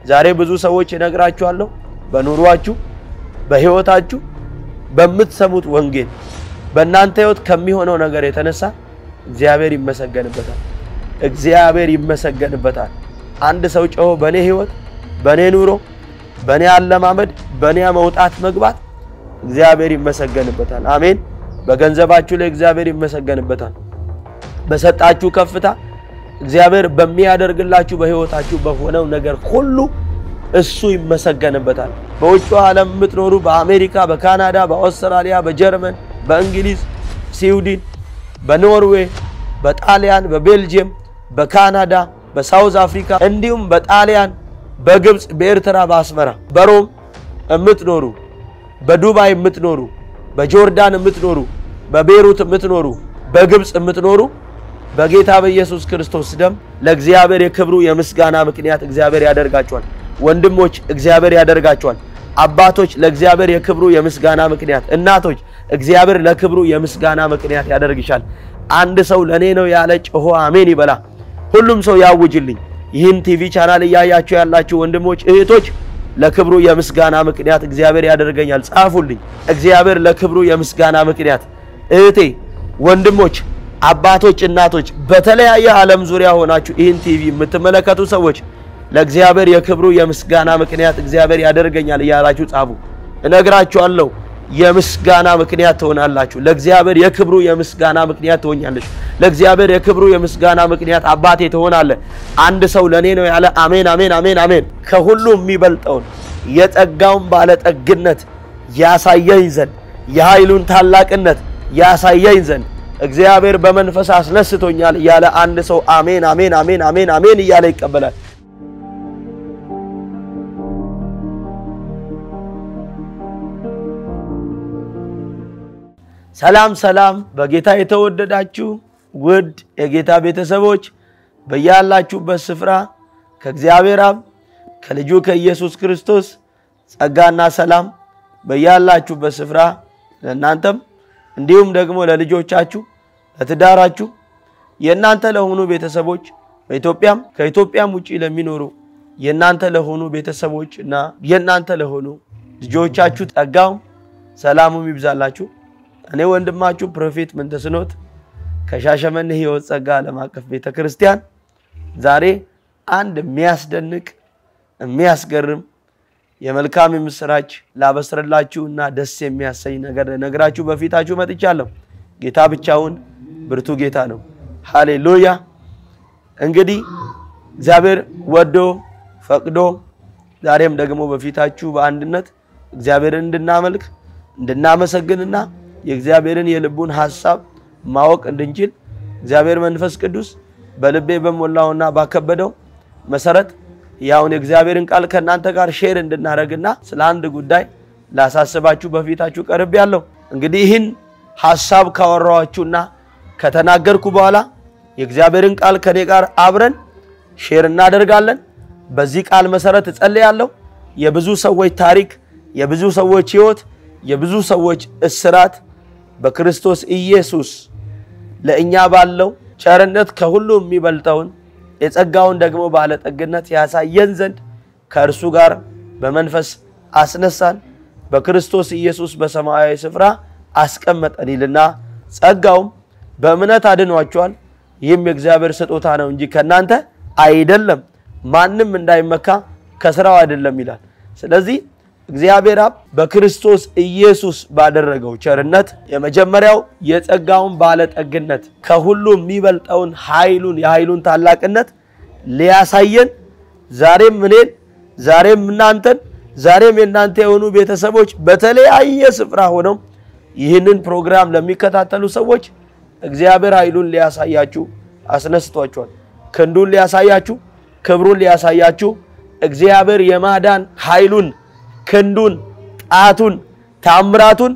ዛሬ ብዙ ሰዎች እነግራችኋለሁ፣ በኑሯችሁ፣ በህይወታችሁ፣ በምትሰሙት ወንጌል በእናንተ ህይወት ከሚሆነው ነገር የተነሳ እግዚአብሔር ይመሰገንበታል። እግዚአብሔር ይመሰገንበታል። አንድ ሰው ጮሆ በእኔ ህይወት፣ በእኔ ኑሮ፣ በእኔ አለማመድ፣ በእኔ መውጣት መግባት እግዚአብሔር ይመሰገንበታል። አሜን። በገንዘባችሁ ላይ እግዚአብሔር ይመሰገንበታል። በሰጣችሁ ከፍታ እግዚአብሔር በሚያደርግላችሁ በህይወታችሁ በሆነው ነገር ሁሉ እሱ ይመሰገንበታል። በውጭ ዓለም የምትኖሩ በአሜሪካ፣ በካናዳ፣ በአውስትራሊያ፣ በጀርመን፣ በእንግሊዝ፣ ስዊድን፣ በኖርዌይ፣ በጣሊያን፣ በቤልጅየም፣ በካናዳ፣ በሳውዝ አፍሪካ እንዲሁም በጣሊያን፣ በግብፅ፣ በኤርትራ፣ በአስመራ፣ በሮም የምትኖሩ በዱባይ የምትኖሩ በጆርዳን የምትኖሩ በቤሩት የምትኖሩ በግብፅ የምትኖሩ በጌታ በኢየሱስ ክርስቶስ ደም ለእግዚአብሔር የክብሩ የምስጋና ምክንያት እግዚአብሔር ያደርጋቸዋል። ወንድሞች እግዚአብሔር ያደርጋቸዋል። አባቶች ለእግዚአብሔር የክብሩ የምስጋና ምክንያት፣ እናቶች እግዚአብሔር ለክብሩ የምስጋና ምክንያት ያደርግሻል። አንድ ሰው ለእኔ ነው ያለ ጮሆ አሜን ይበላ። ሁሉም ሰው ያውጅልኝ። ይህን ቲቪ ቻናል እያያችሁ ያላችሁ ወንድሞች እህቶች ለክብሩ የምስጋና ምክንያት እግዚአብሔር ያደርገኛል። ጻፉልኝ። እግዚአብሔር ለክብሩ የምስጋና ምክንያት እህቴ፣ ወንድሞች፣ አባቶች፣ እናቶች በተለያየ ዓለም ዙሪያ ሆናችሁ ይህን ቲቪ የምትመለከቱ ሰዎች ለእግዚአብሔር የክብሩ የምስጋና ምክንያት እግዚአብሔር ያደርገኛል እያላችሁ ጻፉ። እነግራችኋለሁ የምስጋና ምክንያት ትሆናላችሁ። ለእግዚአብሔር የክብሩ የምስጋና ምክንያት ትሆኛለሽ። ለእግዚአብሔር የክብሩ የምስጋና ምክንያት አባቴ ትሆናለህ። አንድ ሰው ለእኔ ነው ያለ አሜን፣ አሜን፣ አሜን፣ አሜን። ከሁሉ የሚበልጠውን የጸጋውን ባለጠግነት ያሳየኝ ዘንድ የኃይሉን ታላቅነት ያሳየኝ ዘንድ እግዚአብሔር በመንፈስ አስነስቶኛል እያለ አንድ ሰው አሜን፣ አሜን፣ አሜን፣ አሜን፣ አሜን እያለ ይቀበላል። ሰላም ሰላም፣ በጌታ የተወደዳችሁ ውድ የጌታ ቤተሰቦች በያላችሁበት ስፍራ ከእግዚአብሔር አብ ከልጁ ከኢየሱስ ክርስቶስ ጸጋና ሰላም በያላችሁበት ስፍራ ለእናንተም እንዲሁም ደግሞ ለልጆቻችሁ፣ ለትዳራችሁ፣ የእናንተ ለሆኑ ቤተሰቦች በኢትዮጵያም ከኢትዮጵያም ውጭ ለሚኖሩ የእናንተ ለሆኑ ቤተሰቦች እና የእናንተ ለሆኑ ልጆቻችሁ ጸጋውም ሰላሙም ይብዛላችሁ። እኔ ወንድማችሁ ፕሮፌት ምንተስኖት ከሻሸመኔ ሕይወት ጸጋ ዓለም አቀፍ ቤተ ክርስቲያን ዛሬ አንድ የሚያስደንቅ የሚያስገርም የመልካም የምስራች ላበስርላችሁ እና ደስ የሚያሰኝ ነገር ነግራችሁ በፊታችሁ መጥቻለሁ። ጌታ ብቻውን ብርቱ ጌታ ነው። ሃሌሉያ። እንግዲህ እግዚአብሔር ወዶ ፈቅዶ ዛሬም ደግሞ በፊታችሁ በአንድነት እግዚአብሔርን እንድናመልክ እንድናመሰግንና የእግዚአብሔርን የልቡን ሐሳብ ማወቅ እንድንችል እግዚአብሔር መንፈስ ቅዱስ በልቤ በሞላውና ባከበደው መሰረት ያውን የእግዚአብሔርን ቃል ከእናንተ ጋር ሼር እንድናደርግና ስለ አንድ ጉዳይ ላሳስባችሁ በፊታችሁ ቀርብ ያለው እንግዲህ ይህን ሐሳብ ካወራኋችሁና ከተናገርኩ በኋላ የእግዚአብሔርን ቃል ከኔ ጋር አብረን ሼር እናደርጋለን። በዚህ ቃል መሰረት እጸልያለሁ። የብዙ ሰዎች ታሪክ፣ የብዙ ሰዎች ሕይወት፣ የብዙ ሰዎች እስራት በክርስቶስ ኢየሱስ ለእኛ ባለው ቸርነት ከሁሉ የሚበልጠውን የጸጋውን ደግሞ ባለጠግነት ያሳየን ዘንድ ከእርሱ ጋር በመንፈስ አስነሳን፣ በክርስቶስ ኢየሱስ በሰማያዊ ስፍራ አስቀመጠን ይልና ጸጋውም በእምነት አድኗቸዋል። ይህም የእግዚአብሔር ስጦታ ነው እንጂ ከእናንተ አይደለም፣ ማንም እንዳይመካ ከስራው አይደለም ይላል። ስለዚህ እግዚአብሔር አብ በክርስቶስ ኢየሱስ ባደረገው ቸርነት የመጀመሪያው የጸጋውን ባለጠግነት ከሁሉ የሚበልጠውን ኃይሉን የኃይሉን ታላቅነት ሊያሳየን ዛሬም እኔን ዛሬም እናንተን ዛሬም የእናንተ የሆኑ ቤተሰቦች በተለያየ ስፍራ ሆነው ይህንን ፕሮግራም ለሚከታተሉ ሰዎች እግዚአብሔር ኃይሉን ሊያሳያችሁ አስነስቷቸዋል። ክንዱን ሊያሳያችሁ፣ ክብሩን ሊያሳያችሁ እግዚአብሔር የማዳን ኃይሉን ክንዱን ጣቱን ታምራቱን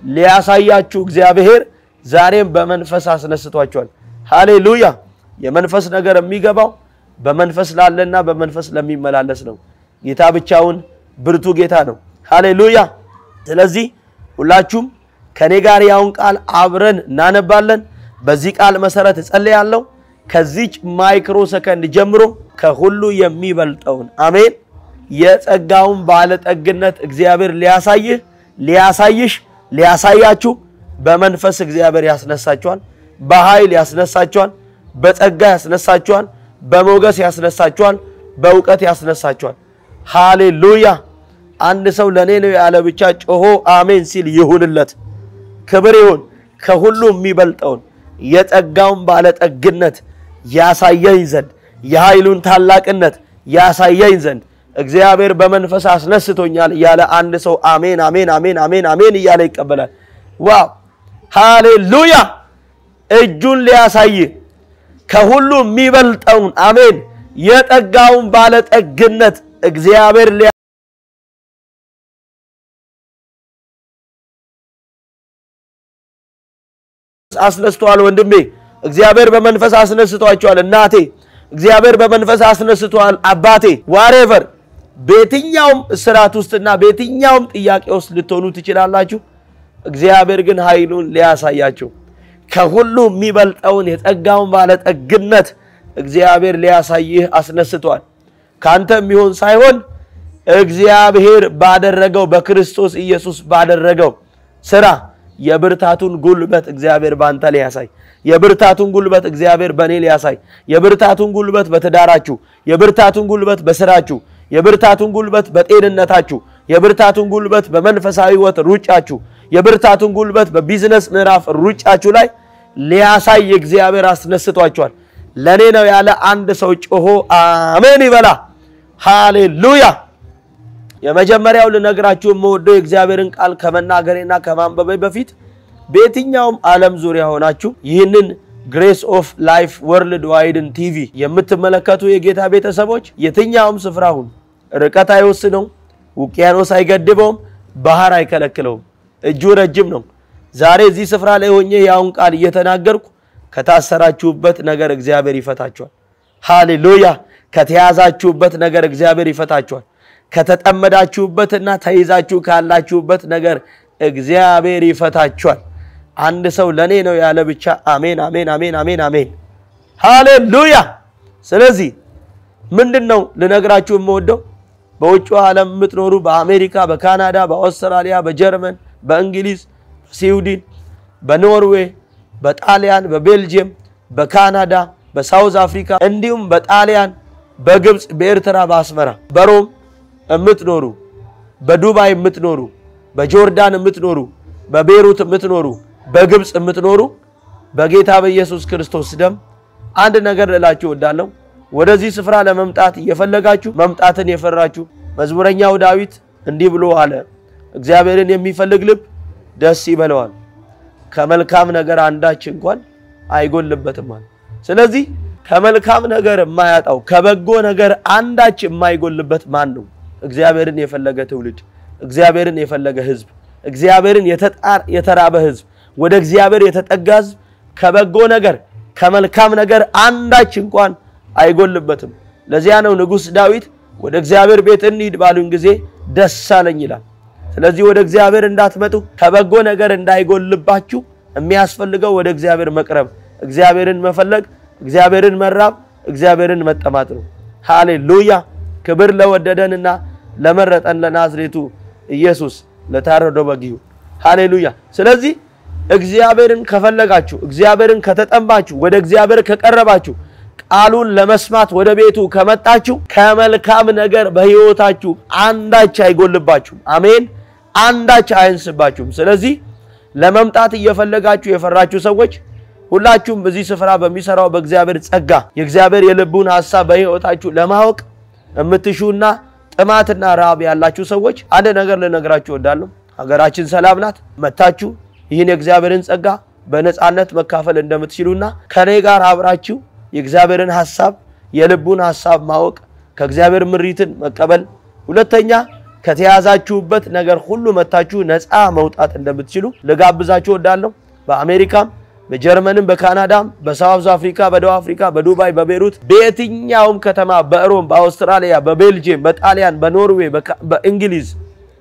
ሊያሳያችሁ እግዚአብሔር ዛሬም በመንፈስ አስነስቷቸዋል። ሃሌሉያ! የመንፈስ ነገር የሚገባው በመንፈስ ላለና በመንፈስ ለሚመላለስ ነው። ጌታ ብቻውን ብርቱ ጌታ ነው። ሃሌሉያ! ስለዚህ ሁላችሁም ከኔ ጋር ያውን ቃል አብረን እናነባለን። በዚህ ቃል መሰረት እጸልያለሁ። ከዚች ማይክሮ ሰከንድ ጀምሮ ከሁሉ የሚበልጠውን አሜን የጸጋውን ባለጠግነት እግዚአብሔር ሊያሳይህ ሊያሳይሽ ሊያሳያችሁ በመንፈስ እግዚአብሔር ያስነሳችኋል። በኃይል ያስነሳችኋል። በጸጋ ያስነሳችኋል። በሞገስ ያስነሳችኋል። በእውቀት ያስነሳችኋል። ሃሌሉያ! አንድ ሰው ለእኔ ነው ያለ ብቻ ጮሆ አሜን ሲል ይሁንለት። ክብር ይሁን። ከሁሉ የሚበልጠውን የጸጋውን ባለጠግነት ያሳየኝ ዘንድ የኃይሉን ታላቅነት ያሳየኝ ዘንድ እግዚአብሔር በመንፈስ አስነስቶኛል እያለ አንድ ሰው አሜን አሜን አሜን አሜን አሜን እያለ ይቀበላል። ዋው ሃሌሉያ! እጁን ሊያሳይ ከሁሉ የሚበልጠውን አሜን የጸጋውን ባለጠግነት እግዚአብሔር ሊያ አስነስተዋል። ወንድሜ እግዚአብሔር በመንፈስ አስነስቷቸዋል። እናቴ እግዚአብሔር በመንፈስ አስነስቷል። አባቴ ዋሬቨር በየትኛውም እስራት ውስጥና በየትኛውም ጥያቄ ውስጥ ልትሆኑ ትችላላችሁ። እግዚአብሔር ግን ኃይሉን ሊያሳያቸው ከሁሉ የሚበልጠውን የጸጋውን ባለጠግነት እግዚአብሔር ሊያሳይህ አስነስቷል። ካንተ የሚሆን ሳይሆን እግዚአብሔር ባደረገው በክርስቶስ ኢየሱስ ባደረገው ስራ የብርታቱን ጉልበት እግዚአብሔር ባንተ ሊያሳይ፣ የብርታቱን ጉልበት እግዚአብሔር በእኔ ሊያሳይ፣ የብርታቱን ጉልበት በትዳራችሁ፣ የብርታቱን ጉልበት በስራችሁ፣ የብርታቱን ጉልበት በጤንነታችሁ፣ የብርታቱን ጉልበት በመንፈሳዊ ሕይወት ሩጫችሁ፣ የብርታቱን ጉልበት በቢዝነስ ምዕራፍ ሩጫችሁ ላይ ሊያሳይ እግዚአብሔር አስነስቷቸዋል። ለእኔ ነው ያለ አንድ ሰው ጮሆ አሜን ይበላ። ሃሌሉያ። የመጀመሪያው ልነግራችሁ የምወደው የእግዚአብሔርን ቃል ከመናገሬና ከማንበቤ በፊት በየትኛውም ዓለም ዙሪያ ሆናችሁ ይህንን ግሬስ ኦፍ ላይፍ ወርልድ ዋይድን ቲቪ የምትመለከቱ የጌታ ቤተሰቦች የትኛውም ስፍራ ሁን፣ ርቀት አይወስነውም፣ ውቅያኖስ አይገድበውም፣ ባህር አይከለክለውም። እጁ ረጅም ነው። ዛሬ እዚህ ስፍራ ላይ ሆኜ ያውን ቃል እየተናገርኩ ከታሰራችሁበት ነገር እግዚአብሔር ይፈታችኋል። ሃሌሉያ። ከተያዛችሁበት ነገር እግዚአብሔር ይፈታችኋል። ከተጠመዳችሁበትና ተይዛችሁ ካላችሁበት ነገር እግዚአብሔር ይፈታችኋል። አንድ ሰው ለእኔ ነው ያለ ብቻ አሜን አሜን አሜን አሜን አሜን ሃሌሉያ። ስለዚህ ምንድን ነው ልነግራችሁ የምወደው በውጭ ዓለም የምትኖሩ በአሜሪካ፣ በካናዳ፣ በአውስትራሊያ፣ በጀርመን፣ በእንግሊዝ፣ በስዊድን፣ በኖርዌይ፣ በጣሊያን፣ በቤልጅየም፣ በካናዳ፣ በሳውዝ አፍሪካ እንዲሁም በጣሊያን፣ በግብፅ፣ በኤርትራ፣ በአስመራ፣ በሮም የምትኖሩ በዱባይ የምትኖሩ በጆርዳን የምትኖሩ በቤሩት የምትኖሩ በግብፅ የምትኖሩ በጌታ በኢየሱስ ክርስቶስ ደም አንድ ነገር ልላችሁ እወዳለሁ። ወደዚህ ስፍራ ለመምጣት እየፈለጋችሁ መምጣትን የፈራችሁ መዝሙረኛው ዳዊት እንዲህ ብሎ አለ፣ እግዚአብሔርን የሚፈልግ ልብ ደስ ይበለዋል፣ ከመልካም ነገር አንዳች እንኳን አይጎልበትም አለ። ስለዚህ ከመልካም ነገር የማያጣው ከበጎ ነገር አንዳች የማይጎልበት ማን ነው? እግዚአብሔርን የፈለገ ትውልድ፣ እግዚአብሔርን የፈለገ ሕዝብ፣ እግዚአብሔርን የተራበ ሕዝብ፣ ወደ እግዚአብሔር የተጠጋ ሕዝብ ከበጎ ነገር ከመልካም ነገር አንዳች እንኳን አይጎልበትም። ለዚያ ነው ንጉሥ ዳዊት ወደ እግዚአብሔር ቤት እንሂድ ባሉኝ ጊዜ ደስ አለኝ ይላል። ስለዚህ ወደ እግዚአብሔር እንዳትመጡ ከበጎ ነገር እንዳይጎልባችሁ የሚያስፈልገው ወደ እግዚአብሔር መቅረብ፣ እግዚአብሔርን መፈለግ፣ እግዚአብሔርን መራብ፣ እግዚአብሔርን መጠማት ነው። ሃሌሉያ! ክብር ለወደደንና ለመረጠን ለናዝሬቱ ኢየሱስ ለታረደው በግ ይሁን። ሃሌሉያ! ስለዚህ እግዚአብሔርን ከፈለጋችሁ እግዚአብሔርን ከተጠማችሁ ወደ እግዚአብሔር ከቀረባችሁ ቃሉን ለመስማት ወደ ቤቱ ከመጣችሁ ከመልካም ነገር በሕይወታችሁ አንዳች አይጎልባችሁም። አሜን። አንዳች አያንስባችሁም። ስለዚህ ለመምጣት እየፈለጋችሁ የፈራችሁ ሰዎች ሁላችሁም በዚህ ስፍራ በሚሰራው በእግዚአብሔር ጸጋ የእግዚአብሔር የልቡን ሐሳብ በሕይወታችሁ ለማወቅ የምትሹና ጥማትና ረሃብ ያላችሁ ሰዎች አንድ ነገር ልነግራችሁ እወዳለሁ። ሀገራችን ሰላም ናት። መታችሁ ይህን የእግዚአብሔርን ጸጋ በነፃነት መካፈል እንደምትችሉና ከኔ ጋር አብራችሁ የእግዚአብሔርን ሐሳብ የልቡን ሐሳብ ማወቅ ከእግዚአብሔር ምሪትን መቀበል፣ ሁለተኛ ከተያዛችሁበት ነገር ሁሉ መታችሁ ነፃ መውጣት እንደምትችሉ ልጋብዛችሁ እወዳለሁ። በአሜሪካም፣ በጀርመንም፣ በካናዳም፣ በሳውዝ አፍሪካ፣ በደቡብ አፍሪካ፣ በዱባይ፣ በቤሩት፣ በየትኛውም ከተማ፣ በሮም፣ በአውስትራሊያ፣ በቤልጅየም፣ በጣሊያን፣ በኖርዌይ፣ በእንግሊዝ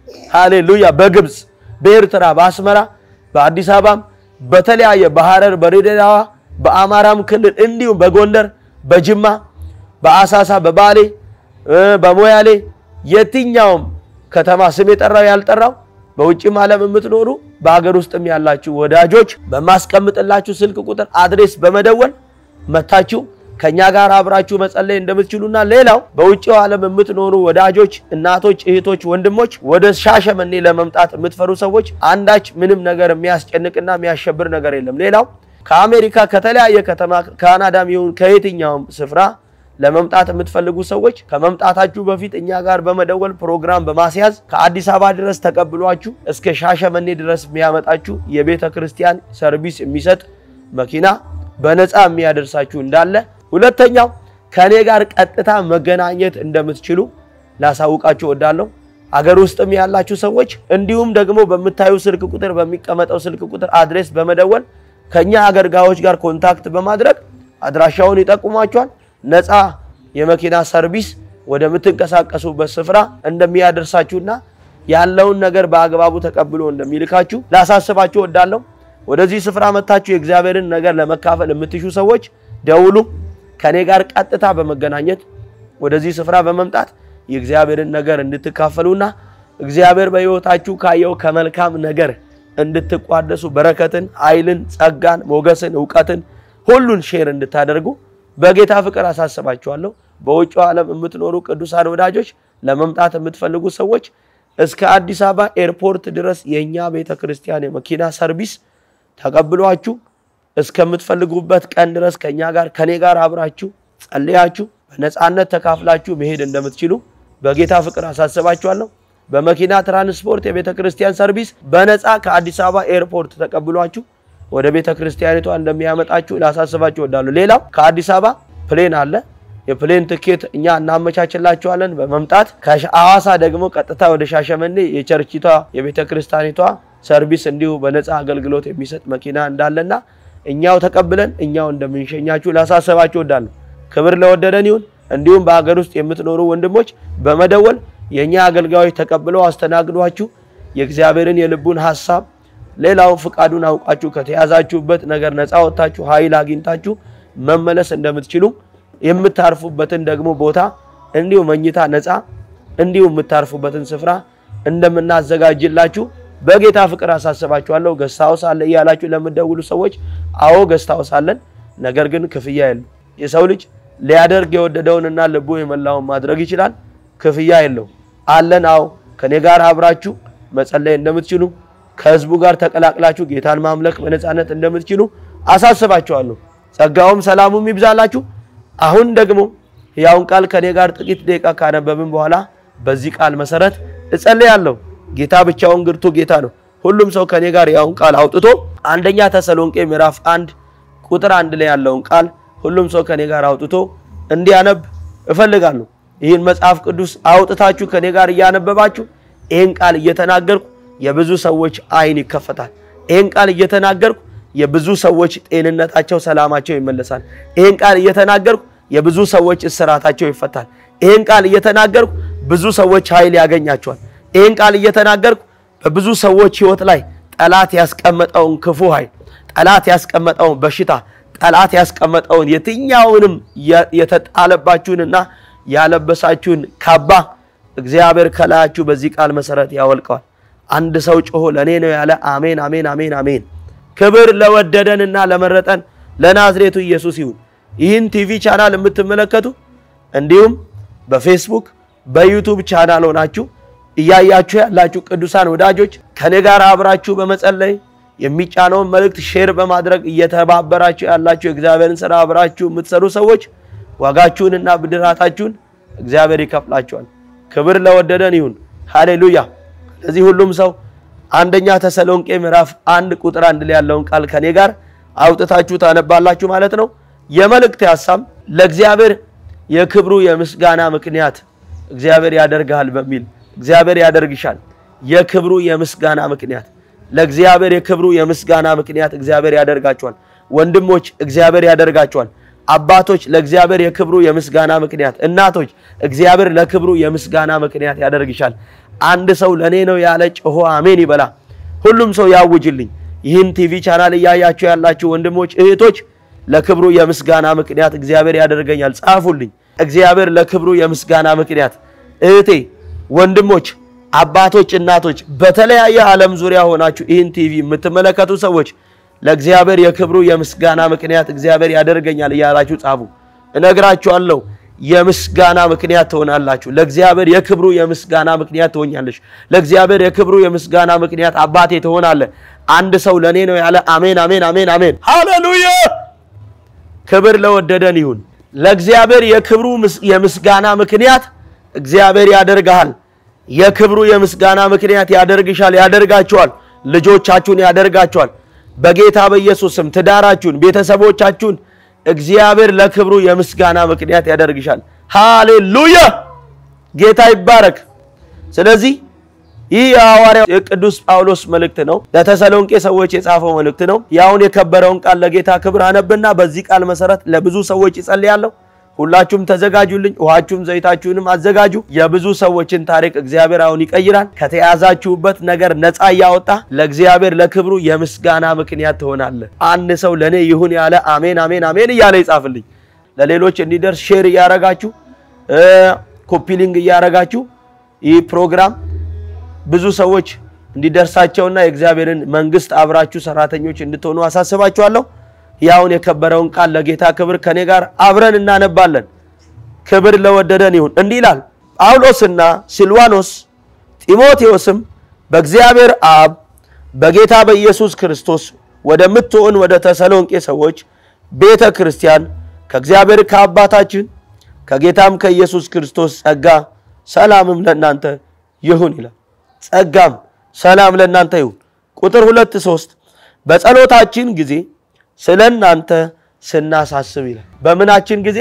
ሃሌሉያ፣ በግብፅ፣ በኤርትራ፣ በአስመራ፣ በአዲስ አበባም፣ በተለያየ በሐረር፣ በድሬዳዋ፣ በአማራም ክልል እንዲሁም በጎንደር፣ በጅማ፣ በአሳሳ፣ በባሌ፣ በሞያሌ፣ የትኛውም ከተማ ስም የጠራው ያልጠራው በውጭም ዓለም የምትኖሩ በሀገር ውስጥም ያላችሁ ወዳጆች በማስቀምጥላችሁ ስልክ ቁጥር አድሬስ በመደወል መታችሁ ከኛ ጋር አብራችሁ መጸለይ እንደምትችሉና ሌላው በውጭው ዓለም የምትኖሩ ወዳጆች፣ እናቶች፣ እህቶች፣ ወንድሞች ወደ ሻሸመኔ ለመምጣት የምትፈሩ ሰዎች አንዳች ምንም ነገር የሚያስጨንቅና የሚያሸብር ነገር የለም። ሌላው ከአሜሪካ ከተለያየ ከተማ ካናዳም ይሁን ከየትኛውም ስፍራ ለመምጣት የምትፈልጉ ሰዎች ከመምጣታችሁ በፊት እኛ ጋር በመደወል ፕሮግራም በማስያዝ ከአዲስ አበባ ድረስ ተቀብሏችሁ እስከ ሻሸመኔ ድረስ የሚያመጣችሁ የቤተ ክርስቲያን ሰርቪስ የሚሰጥ መኪና በነፃ የሚያደርሳችሁ እንዳለ፣ ሁለተኛው ከእኔ ጋር ቀጥታ መገናኘት እንደምትችሉ ላሳውቃችሁ እወዳለሁ። አገር ውስጥም ያላችሁ ሰዎች እንዲሁም ደግሞ በምታዩ ስልክ ቁጥር በሚቀመጠው ስልክ ቁጥር አድሬስ በመደወል ከኛ አገልጋዮች ጋር ኮንታክት በማድረግ አድራሻውን ይጠቁሟቸዋል። ነፃ የመኪና ሰርቪስ ወደምትንቀሳቀሱበት ስፍራ እንደሚያደርሳችሁና ያለውን ነገር በአግባቡ ተቀብሎ እንደሚልካችሁ ላሳስባችሁ እወዳለሁ። ወደዚህ ስፍራ መታችሁ የእግዚአብሔርን ነገር ለመካፈል የምትሹ ሰዎች ደውሉ። ከኔ ጋር ቀጥታ በመገናኘት ወደዚህ ስፍራ በመምጣት የእግዚአብሔርን ነገር እንድትካፈሉና እግዚአብሔር በሕይወታችሁ ካየው ከመልካም ነገር እንድትቋደሱ በረከትን፣ ኃይልን፣ ጸጋን፣ ሞገስን፣ እውቀትን ሁሉን ሼር እንድታደርጉ በጌታ ፍቅር አሳስባችኋለሁ። በውጭው ዓለም የምትኖሩ ቅዱሳን ወዳጆች ለመምጣት የምትፈልጉ ሰዎች እስከ አዲስ አበባ ኤርፖርት ድረስ የእኛ ቤተ ክርስቲያን የመኪና ሰርቪስ ተቀብሏችሁ እስከምትፈልጉበት ቀን ድረስ ከእኛ ጋር ከኔ ጋር አብራችሁ ጸልያችሁ በነፃነት ተካፍላችሁ መሄድ እንደምትችሉ በጌታ ፍቅር አሳስባችኋለሁ። በመኪና ትራንስፖርት የቤተ ክርስቲያን ሰርቪስ በነፃ ከአዲስ አበባ ኤርፖርት ተቀብሏችሁ ወደ ቤተ ክርስቲያኒቷ እንደሚያመጣችሁ ላሳስባችሁ እወዳለሁ። ሌላው ከአዲስ አበባ ፕሌን አለ። የፕሌን ትኬት እኛ እናመቻችላችኋለን በመምጣት ከሐዋሳ ደግሞ ቀጥታ ወደ ሻሸመኔ የቸርችቷ የቤተ ክርስቲያኒቷ ሰርቪስ እንዲሁ በነፃ አገልግሎት የሚሰጥ መኪና እንዳለና እኛው ተቀብለን እኛው እንደምንሸኛችሁ ላሳስባችሁ እወዳለሁ። ክብር ለወደደን ይሁን። እንዲሁም በሀገር ውስጥ የምትኖሩ ወንድሞች በመደወል የእኛ አገልጋዮች ተቀብለው አስተናግዷችሁ የእግዚአብሔርን የልቡን ሀሳብ ሌላው ፍቃዱን አውቃችሁ ከተያዛችሁበት ነገር ነፃ ወጥታችሁ ኃይል አግኝታችሁ መመለስ እንደምትችሉ የምታርፉበትን ደግሞ ቦታ እንዲሁ መኝታ ነፃ እንዲሁ የምታርፉበትን ስፍራ እንደምናዘጋጅላችሁ በጌታ ፍቅር አሳስባችኋለሁ። ገስታውስ አለ እያላችሁ ለምትደውሉ ሰዎች አዎ ገስታውስ አለን፣ ነገር ግን ክፍያ የለው። የሰው ልጅ ሊያደርግ የወደደውንና ልቡ የመላውን ማድረግ ይችላል። ክፍያ የለው አለን። አዎ ከኔ ጋር አብራችሁ መጸለይ እንደምትችሉ ከህዝቡ ጋር ተቀላቅላችሁ ጌታን ማምለክ በነፃነት እንደምትችሉ አሳስባችኋለሁ። ጸጋውም ሰላሙም ይብዛላችሁ። አሁን ደግሞ ሕያውን ቃል ከኔ ጋር ጥቂት ደቂቃ ካነበብን በኋላ በዚህ ቃል መሰረት እጸልያለሁ። ጌታ ብቻውን ግርቱ ጌታ ነው። ሁሉም ሰው ከኔ ጋር ሕያውን ቃል አውጥቶ አንደኛ ተሰሎንቄ ምዕራፍ አንድ ቁጥር አንድ ላይ ያለውን ቃል ሁሉም ሰው ከኔ ጋር አውጥቶ እንዲያነብ እፈልጋለሁ። ይህን መጽሐፍ ቅዱስ አውጥታችሁ ከኔ ጋር እያነበባችሁ ይህን ቃል እየተናገርኩ የብዙ ሰዎች አይን ይከፈታል። ይህን ቃል እየተናገርኩ የብዙ ሰዎች ጤንነታቸው፣ ሰላማቸው ይመለሳል። ይህን ቃል እየተናገርኩ የብዙ ሰዎች እስራታቸው ይፈታል። ይህን ቃል እየተናገርኩ ብዙ ሰዎች ኃይል ያገኛቸዋል። ይህን ቃል እየተናገርኩ በብዙ ሰዎች ሕይወት ላይ ጠላት ያስቀመጠውን ክፉ ኃይል፣ ጠላት ያስቀመጠውን በሽታ፣ ጠላት ያስቀመጠውን የትኛውንም የተጣለባችሁንና ያለበሳችሁን ካባ እግዚአብሔር ከላያችሁ በዚህ ቃል መሰረት ያወልቀዋል። አንድ ሰው ጮሆ ለእኔ ነው ያለ አሜን፣ አሜን፣ አሜን፣ አሜን። ክብር ለወደደንና ለመረጠን ለናዝሬቱ ኢየሱስ ይሁን። ይህን ቲቪ ቻናል የምትመለከቱ እንዲሁም በፌስቡክ በዩቱብ ቻናል ሆናችሁ እያያችሁ ያላችሁ ቅዱሳን ወዳጆች ከኔ ጋር አብራችሁ በመጸለይ የሚጫነውን መልእክት ሼር በማድረግ እየተባበራችሁ ያላችሁ የእግዚአብሔርን ስራ አብራችሁ የምትሰሩ ሰዎች ዋጋችሁንና ብድራታችሁን እግዚአብሔር ይከፍላችኋል። ክብር ለወደደን ይሁን። ሃሌሉያ። ለዚህ ሁሉም ሰው አንደኛ ተሰሎንቄ ምዕራፍ አንድ ቁጥር አንድ ላይ ያለውን ቃል ከኔ ጋር አውጥታችሁ ታነባላችሁ ማለት ነው። የመልእክት ሀሳብ ለእግዚአብሔር የክብሩ የምስጋና ምክንያት እግዚአብሔር ያደርግሃል በሚል እግዚአብሔር ያደርግሻል። የክብሩ የምስጋና ምክንያት ለእግዚአብሔር የክብሩ የምስጋና ምክንያት እግዚአብሔር ያደርጋቸዋል። ወንድሞች እግዚአብሔር ያደርጋቸዋል። አባቶች ለእግዚአብሔር የክብሩ የምስጋና ምክንያት፣ እናቶች እግዚአብሔር ለክብሩ የምስጋና ምክንያት ያደርግሻል። አንድ ሰው ለእኔ ነው ያለ ጮሆ አሜን ይበላ። ሁሉም ሰው ያውጅልኝ። ይህን ቲቪ ቻናል እያያችሁ ያላችሁ ወንድሞች እህቶች፣ ለክብሩ የምስጋና ምክንያት እግዚአብሔር ያደርገኛል። ጻፉልኝ። እግዚአብሔር ለክብሩ የምስጋና ምክንያት እህቴ ወንድሞች፣ አባቶች፣ እናቶች በተለያየ ዓለም ዙሪያ ሆናችሁ ይህን ቲቪ የምትመለከቱ ሰዎች ለእግዚአብሔር የክብሩ የምስጋና ምክንያት እግዚአብሔር ያደርገኛል እያላችሁ ጻፉ። እነግራችኋለሁ የምስጋና ምክንያት ትሆናላችሁ። ለእግዚአብሔር የክብሩ የምስጋና ምክንያት ትሆኛለሽ። ለእግዚአብሔር የክብሩ የምስጋና ምክንያት አባቴ ትሆናለህ። አንድ ሰው ለእኔ ነው ያለ። አሜን፣ አሜን፣ አሜን፣ አሜን። ሃሌሉያ! ክብር ለወደደን ይሁን። ለእግዚአብሔር የክብሩ የምስጋና ምክንያት እግዚአብሔር ያደርግሃል። የክብሩ የምስጋና ምክንያት ያደርግሻል፣ ያደርጋችኋል። ልጆቻችሁን ያደርጋችኋል። በጌታ በኢየሱስ ስም ትዳራችሁን፣ ቤተሰቦቻችሁን እግዚአብሔር ለክብሩ የምስጋና ምክንያት ያደርግሻል። ሃሌሉያ! ጌታ ይባረክ። ስለዚህ ይህ የሐዋርያው የቅዱስ ጳውሎስ መልእክት ነው። ለተሰሎንቄ ሰዎች የጻፈው መልእክት ነው። ያውን የከበረውን ቃል ለጌታ ክብር አነብና በዚህ ቃል መሰረት ለብዙ ሰዎች ይጸልያለሁ። ሁላችሁም ተዘጋጁልኝ። ውሃችሁም ዘይታችሁንም አዘጋጁ። የብዙ ሰዎችን ታሪክ እግዚአብሔር አሁን ይቀይራል። ከተያዛችሁበት ነገር ነፃ እያወጣ ለእግዚአብሔር ለክብሩ የምስጋና ምክንያት ትሆናለህ። አንድ ሰው ለእኔ ይሁን ያለ አሜን፣ አሜን፣ አሜን እያለ ይጻፍልኝ። ለሌሎች እንዲደርስ ሼር እያረጋችሁ ኮፒሊንግ እያረጋችሁ ይህ ፕሮግራም ብዙ ሰዎች እንዲደርሳቸውና የእግዚአብሔርን መንግስት አብራችሁ ሰራተኞች እንድትሆኑ አሳስባችኋለሁ። ያውን የከበረውን ቃል ለጌታ ክብር ከኔ ጋር አብረን እናነባለን። ክብር ለወደደን ይሁን። እንዲህ ይላል፣ ጳውሎስና ሲልዋኖስ ጢሞቴዎስም በእግዚአብሔር አብ በጌታ በኢየሱስ ክርስቶስ ወደምትሆን ወደ ተሰሎንቄ ሰዎች ቤተ ክርስቲያን ከእግዚአብሔር ከአባታችን ከጌታም ከኢየሱስ ክርስቶስ ጸጋ ሰላምም ለእናንተ ይሁን ይላል። ጸጋም ሰላም ለእናንተ ይሁን። ቁጥር ሁለት ሶስት በጸሎታችን ጊዜ ስለ እናንተ ስናሳስብ ይላል። በምናችን ጊዜ?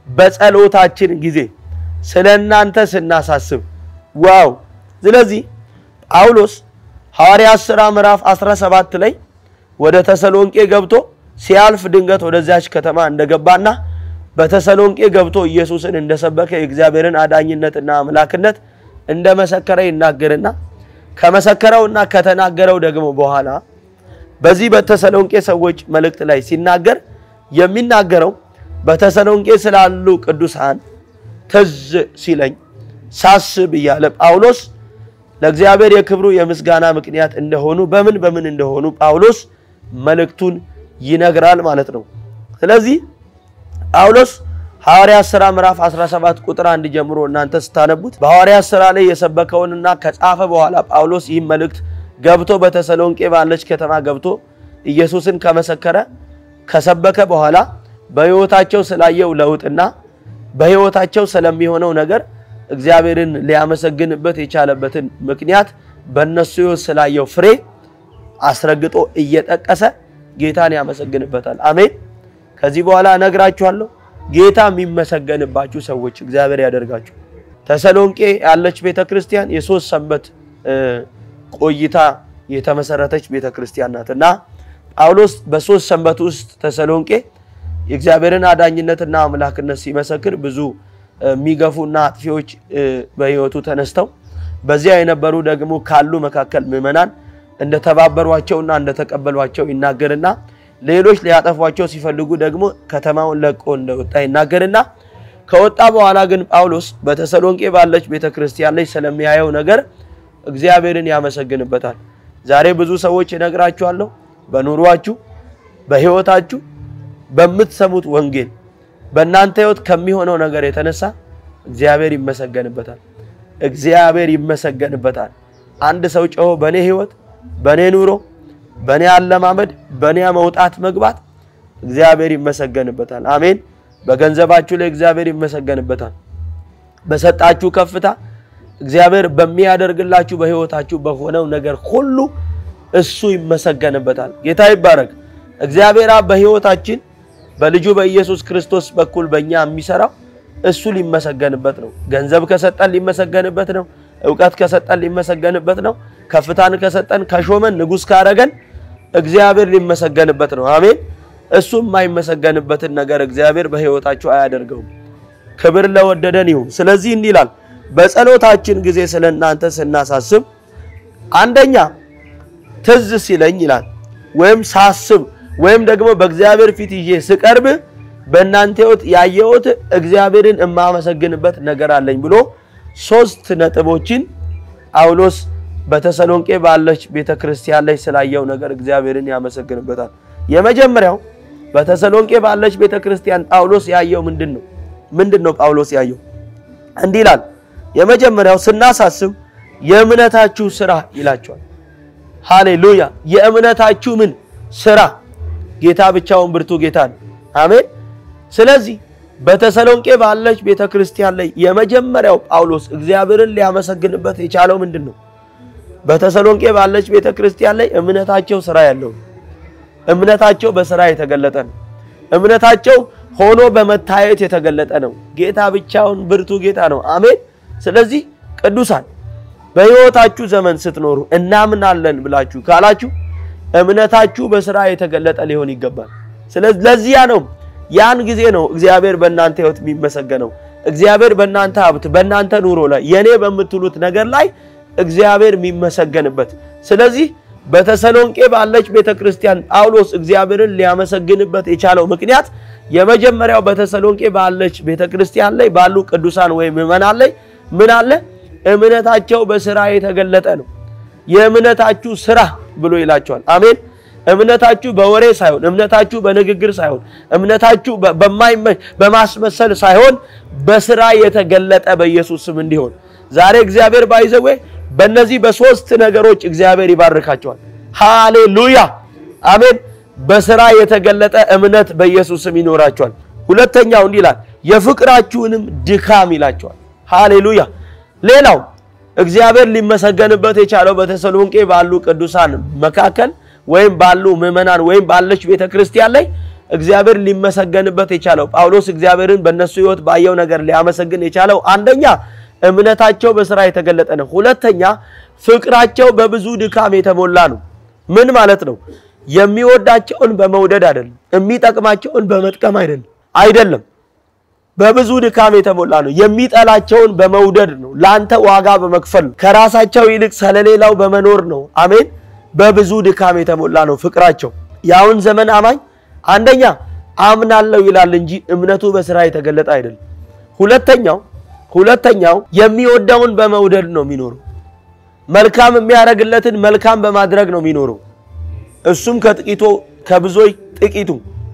በጸሎታችን ጊዜ ስለ እናንተ ስናሳስብ። ዋው! ስለዚህ ጳውሎስ ሐዋርያት ሥራ ምዕራፍ 17 ላይ ወደ ተሰሎንቄ ገብቶ ሲያልፍ ድንገት ወደዚያች ከተማ እንደገባና በተሰሎንቄ ገብቶ ኢየሱስን እንደሰበከ የእግዚአብሔርን አዳኝነትና አምላክነት እንደመሰከረ ይናገርና ከመሰከረውና ከተናገረው ደግሞ በኋላ በዚህ በተሰሎንቄ ሰዎች መልእክት ላይ ሲናገር የሚናገረው በተሰሎንቄ ስላሉ ቅዱሳን ትዝ ሲለኝ ሳስብ እያለ ጳውሎስ ለእግዚአብሔር የክብሩ የምስጋና ምክንያት እንደሆኑ በምን በምን እንደሆኑ ጳውሎስ መልእክቱን ይነግራል ማለት ነው። ስለዚህ ጳውሎስ ሐዋርያት ሥራ ምዕራፍ 17 ቁጥር አንድ ጀምሮ እናንተ ስታነቡት በሐዋርያት ሥራ ላይ የሰበከውንና ከጻፈ በኋላ ጳውሎስ ይህም መልእክት ገብቶ በተሰሎንቄ ባለች ከተማ ገብቶ ኢየሱስን ከመሰከረ ከሰበከ በኋላ በሕይወታቸው ስላየው ለውጥና በሕይወታቸው ስለሚሆነው ነገር እግዚአብሔርን ሊያመሰግንበት የቻለበትን ምክንያት በእነሱ ሕይወት ስላየው ፍሬ አስረግጦ እየጠቀሰ ጌታን ያመሰግንበታል። አሜን። ከዚህ በኋላ እነግራችኋለሁ። ጌታ የሚመሰገንባችሁ ሰዎች እግዚአብሔር ያደርጋችሁ። ተሰሎንቄ ያለች ቤተ ክርስቲያን የሶስት ሰንበት ቆይታ የተመሰረተች ቤተ ክርስቲያን ናት እና ጳውሎስ በሶስት ሰንበት ውስጥ ተሰሎንቄ የእግዚአብሔርን አዳኝነትና አምላክነት ሲመሰክር ብዙ የሚገፉና አጥፊዎች በሕይወቱ ተነስተው በዚያ የነበሩ ደግሞ ካሉ መካከል ምዕመናን እንደተባበሯቸውና እንደተቀበሏቸው ይናገርና ሌሎች ሊያጠፏቸው ሲፈልጉ ደግሞ ከተማውን ለቆ እንደወጣ ይናገርና ከወጣ በኋላ ግን ጳውሎስ በተሰሎንቄ ባለች ቤተ ክርስቲያን ላይ ስለሚያየው ነገር እግዚአብሔርን ያመሰግንበታል። ዛሬ ብዙ ሰዎች እነግራችኋለሁ፣ በኑሯችሁ፣ በሕይወታችሁ፣ በምትሰሙት ወንጌል በእናንተ ሕይወት ከሚሆነው ነገር የተነሳ እግዚአብሔር ይመሰገንበታል። እግዚአብሔር ይመሰገንበታል። አንድ ሰው ጮሆ በእኔ ሕይወት፣ በእኔ ኑሮ፣ በእኔ አለማመድ፣ በእኔ መውጣት መግባት እግዚአብሔር ይመሰገንበታል። አሜን። በገንዘባችሁ ላይ እግዚአብሔር ይመሰገንበታል። በሰጣችሁ ከፍታ እግዚአብሔር በሚያደርግላችሁ በሕይወታችሁ በሆነው ነገር ሁሉ እሱ ይመሰገንበታል። ጌታ ይባረክ። እግዚአብሔር አብ በሕይወታችን በልጁ በኢየሱስ ክርስቶስ በኩል በእኛ የሚሰራው እሱ ሊመሰገንበት ነው። ገንዘብ ከሰጠን ሊመሰገንበት ነው። እውቀት ከሰጠን ሊመሰገንበት ነው። ከፍታን ከሰጠን ከሾመን ንጉሥ ካረገን እግዚአብሔር ሊመሰገንበት ነው። አሜን። እሱ የማይመሰገንበትን ነገር እግዚአብሔር በሕይወታችሁ አያደርገውም። ክብር ለወደደን ይሁን። ስለዚህ እንዲህ ይላል በጸሎታችን ጊዜ ስለ እናንተ ስናሳስብ አንደኛ ትዝ ሲለኝ ይላል ወይም ሳስብ ወይም ደግሞ በእግዚአብሔር ፊት ይዤ ስቀርብ በእናንተ ሕይወት ያየሁት እግዚአብሔርን የማመሰግንበት ነገር አለኝ ብሎ ሶስት ነጥቦችን ጳውሎስ በተሰሎንቄ ባለች ቤተ ክርስቲያን ላይ ስላየው ነገር እግዚአብሔርን ያመሰግንበታል። የመጀመሪያው በተሰሎንቄ ባለች ቤተ ክርስቲያን ጳውሎስ ያየው ምንድን ነው? ምንድን ነው ጳውሎስ ያየው? እንዲህ ይላል። የመጀመሪያው ስናሳስብ የእምነታችሁ ስራ ይላቸዋል። ሃሌሉያ! የእምነታችሁ ምን ስራ? ጌታ ብቻውን ብርቱ ጌታ ነው። አሜን። ስለዚህ በተሰሎንቄ ባለች ቤተ ክርስቲያን ላይ የመጀመሪያው ጳውሎስ እግዚአብሔርን ሊያመሰግንበት የቻለው ምንድን ነው? በተሰሎንቄ ባለች ቤተ ክርስቲያን ላይ እምነታቸው ስራ ያለው እምነታቸው በስራ የተገለጠ ነው። እምነታቸው ሆኖ በመታየት የተገለጠ ነው። ጌታ ብቻውን ብርቱ ጌታ ነው። አሜን። ስለዚህ ቅዱሳን በሕይወታችሁ ዘመን ስትኖሩ እናምናለን ብላችሁ ካላችሁ እምነታችሁ በስራ የተገለጠ ሊሆን ይገባል። ስለዚህ ለዚያ ነው ያን ጊዜ ነው እግዚአብሔር በእናንተ ሕይወት የሚመሰገነው። እግዚአብሔር በእናንተ ሀብት፣ በእናንተ ኑሮ ላይ የኔ በምትሉት ነገር ላይ እግዚአብሔር የሚመሰገንበት። ስለዚህ በተሰሎንቄ ባለች ቤተ ክርስቲያን ጳውሎስ እግዚአብሔርን ሊያመሰግንበት የቻለው ምክንያት የመጀመሪያው በተሰሎንቄ ባለች ቤተ ክርስቲያን ላይ ባሉ ቅዱሳን ወይም ምዕመናን ላይ ምን አለ? እምነታቸው በስራ የተገለጠ ነው። የእምነታችሁ ስራ ብሎ ይላቸዋል። አሜን። እምነታችሁ በወሬ ሳይሆን፣ እምነታችሁ በንግግር ሳይሆን፣ እምነታችሁ በማይመች በማስመሰል ሳይሆን በስራ የተገለጠ በኢየሱስ ስም እንዲሆን ዛሬ እግዚአብሔር ባይዘዌ በእነዚህ በሶስት ነገሮች እግዚአብሔር ይባርካቸዋል። ሃሌሉያ አሜን። በስራ የተገለጠ እምነት በኢየሱስ ስም ይኖራቸዋል። ሁለተኛው እንዲህ ይላል የፍቅራችሁንም ድካም ይላቸዋል። ሃሌሉያ ሌላው እግዚአብሔር ሊመሰገንበት የቻለው በተሰሎንቄ ባሉ ቅዱሳን መካከል ወይም ባሉ ምዕመናን ወይም ባለች ቤተ ክርስቲያን ላይ እግዚአብሔር ሊመሰገንበት የቻለው ጳውሎስ እግዚአብሔርን በእነሱ ሕይወት ባየው ነገር ሊያመሰግን የቻለው አንደኛ እምነታቸው በስራ የተገለጠ ነው። ሁለተኛ ፍቅራቸው በብዙ ድካም የተሞላ ነው። ምን ማለት ነው? የሚወዳቸውን በመውደድ አይደለም፣ የሚጠቅማቸውን በመጥቀም አይደለም አይደለም በብዙ ድካም የተሞላ ነው። የሚጠላቸውን በመውደድ ነው። ለአንተ ዋጋ በመክፈል ነው። ከራሳቸው ይልቅ ስለሌላው በመኖር ነው። አሜን። በብዙ ድካም የተሞላ ነው ፍቅራቸው። የአሁን ዘመን አማኝ አንደኛ አምናለሁ ይላል እንጂ እምነቱ በስራ የተገለጠ አይደለም። ሁለተኛው ሁለተኛው የሚወደውን በመውደድ ነው የሚኖረው። መልካም የሚያደርግለትን መልካም በማድረግ ነው የሚኖረው። እሱም ከጥቂቶ ከብዙዎች ጥቂቱ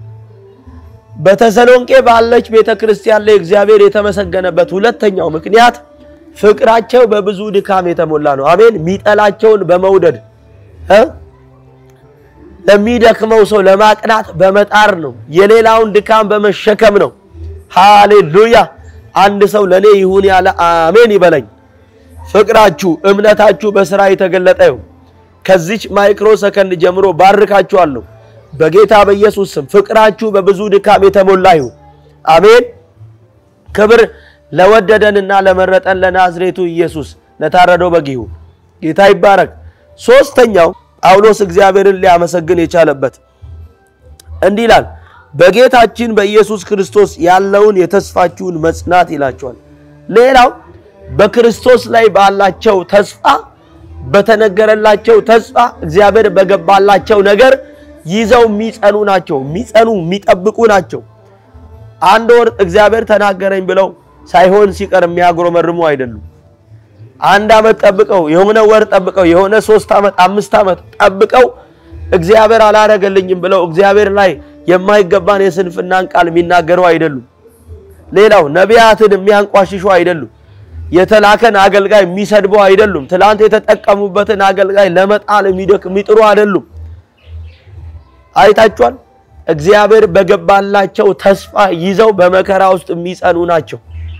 በተሰሎንቄ ባለች ቤተ ክርስቲያን ላይ እግዚአብሔር የተመሰገነበት ሁለተኛው ምክንያት ፍቅራቸው በብዙ ድካም የተሞላ ነው። አሜን። የሚጠላቸውን በመውደድ እ ለሚደክመው ሰው ለማቅናት በመጣር ነው። የሌላውን ድካም በመሸከም ነው። ሃሌሉያ። አንድ ሰው ለእኔ ይሁን ያለ አሜን ይበለኝ። ፍቅራችሁ እምነታችሁ በስራ የተገለጠ ይሁን። ከዚች ማይክሮ ሰከንድ ጀምሮ ባርካችኋለሁ። በጌታ በኢየሱስ ስም ፍቅራችሁ በብዙ ድካም የተሞላ ይሁን። አሜን። ክብር ለወደደንና ለመረጠን ለናዝሬቱ ኢየሱስ ለታረደው በግ ይሁን። ጌታ ይባረክ። ሶስተኛው ጳውሎስ እግዚአብሔርን ሊያመሰግን የቻለበት እንዲህ ይላል፣ በጌታችን በኢየሱስ ክርስቶስ ያለውን የተስፋችሁን መጽናት ይላቸዋል። ሌላው በክርስቶስ ላይ ባላቸው ተስፋ በተነገረላቸው ተስፋ እግዚአብሔር በገባላቸው ነገር ይዘው የሚጸኑ ናቸው። የሚጸኑ የሚጠብቁ ናቸው። አንድ ወር እግዚአብሔር ተናገረኝ ብለው ሳይሆን ሲቀር የሚያጉረመርሙ አይደሉም። አንድ ዓመት ጠብቀው የሆነ ወር ጠብቀው የሆነ ሶስት ዓመት አምስት ዓመት ጠብቀው እግዚአብሔር አላረገልኝም ብለው እግዚአብሔር ላይ የማይገባን የስንፍናን ቃል የሚናገሩ አይደሉም። ሌላው ነቢያትን የሚያንቋሽሹ አይደሉም። የተላከን አገልጋይ የሚሰድቡ አይደሉም። ትላንት የተጠቀሙበትን አገልጋይ ለመጣል የሚጥሩ አይደሉም። አይታችኋል። እግዚአብሔር በገባላቸው ተስፋ ይዘው በመከራ ውስጥ የሚጸኑ ናቸው፣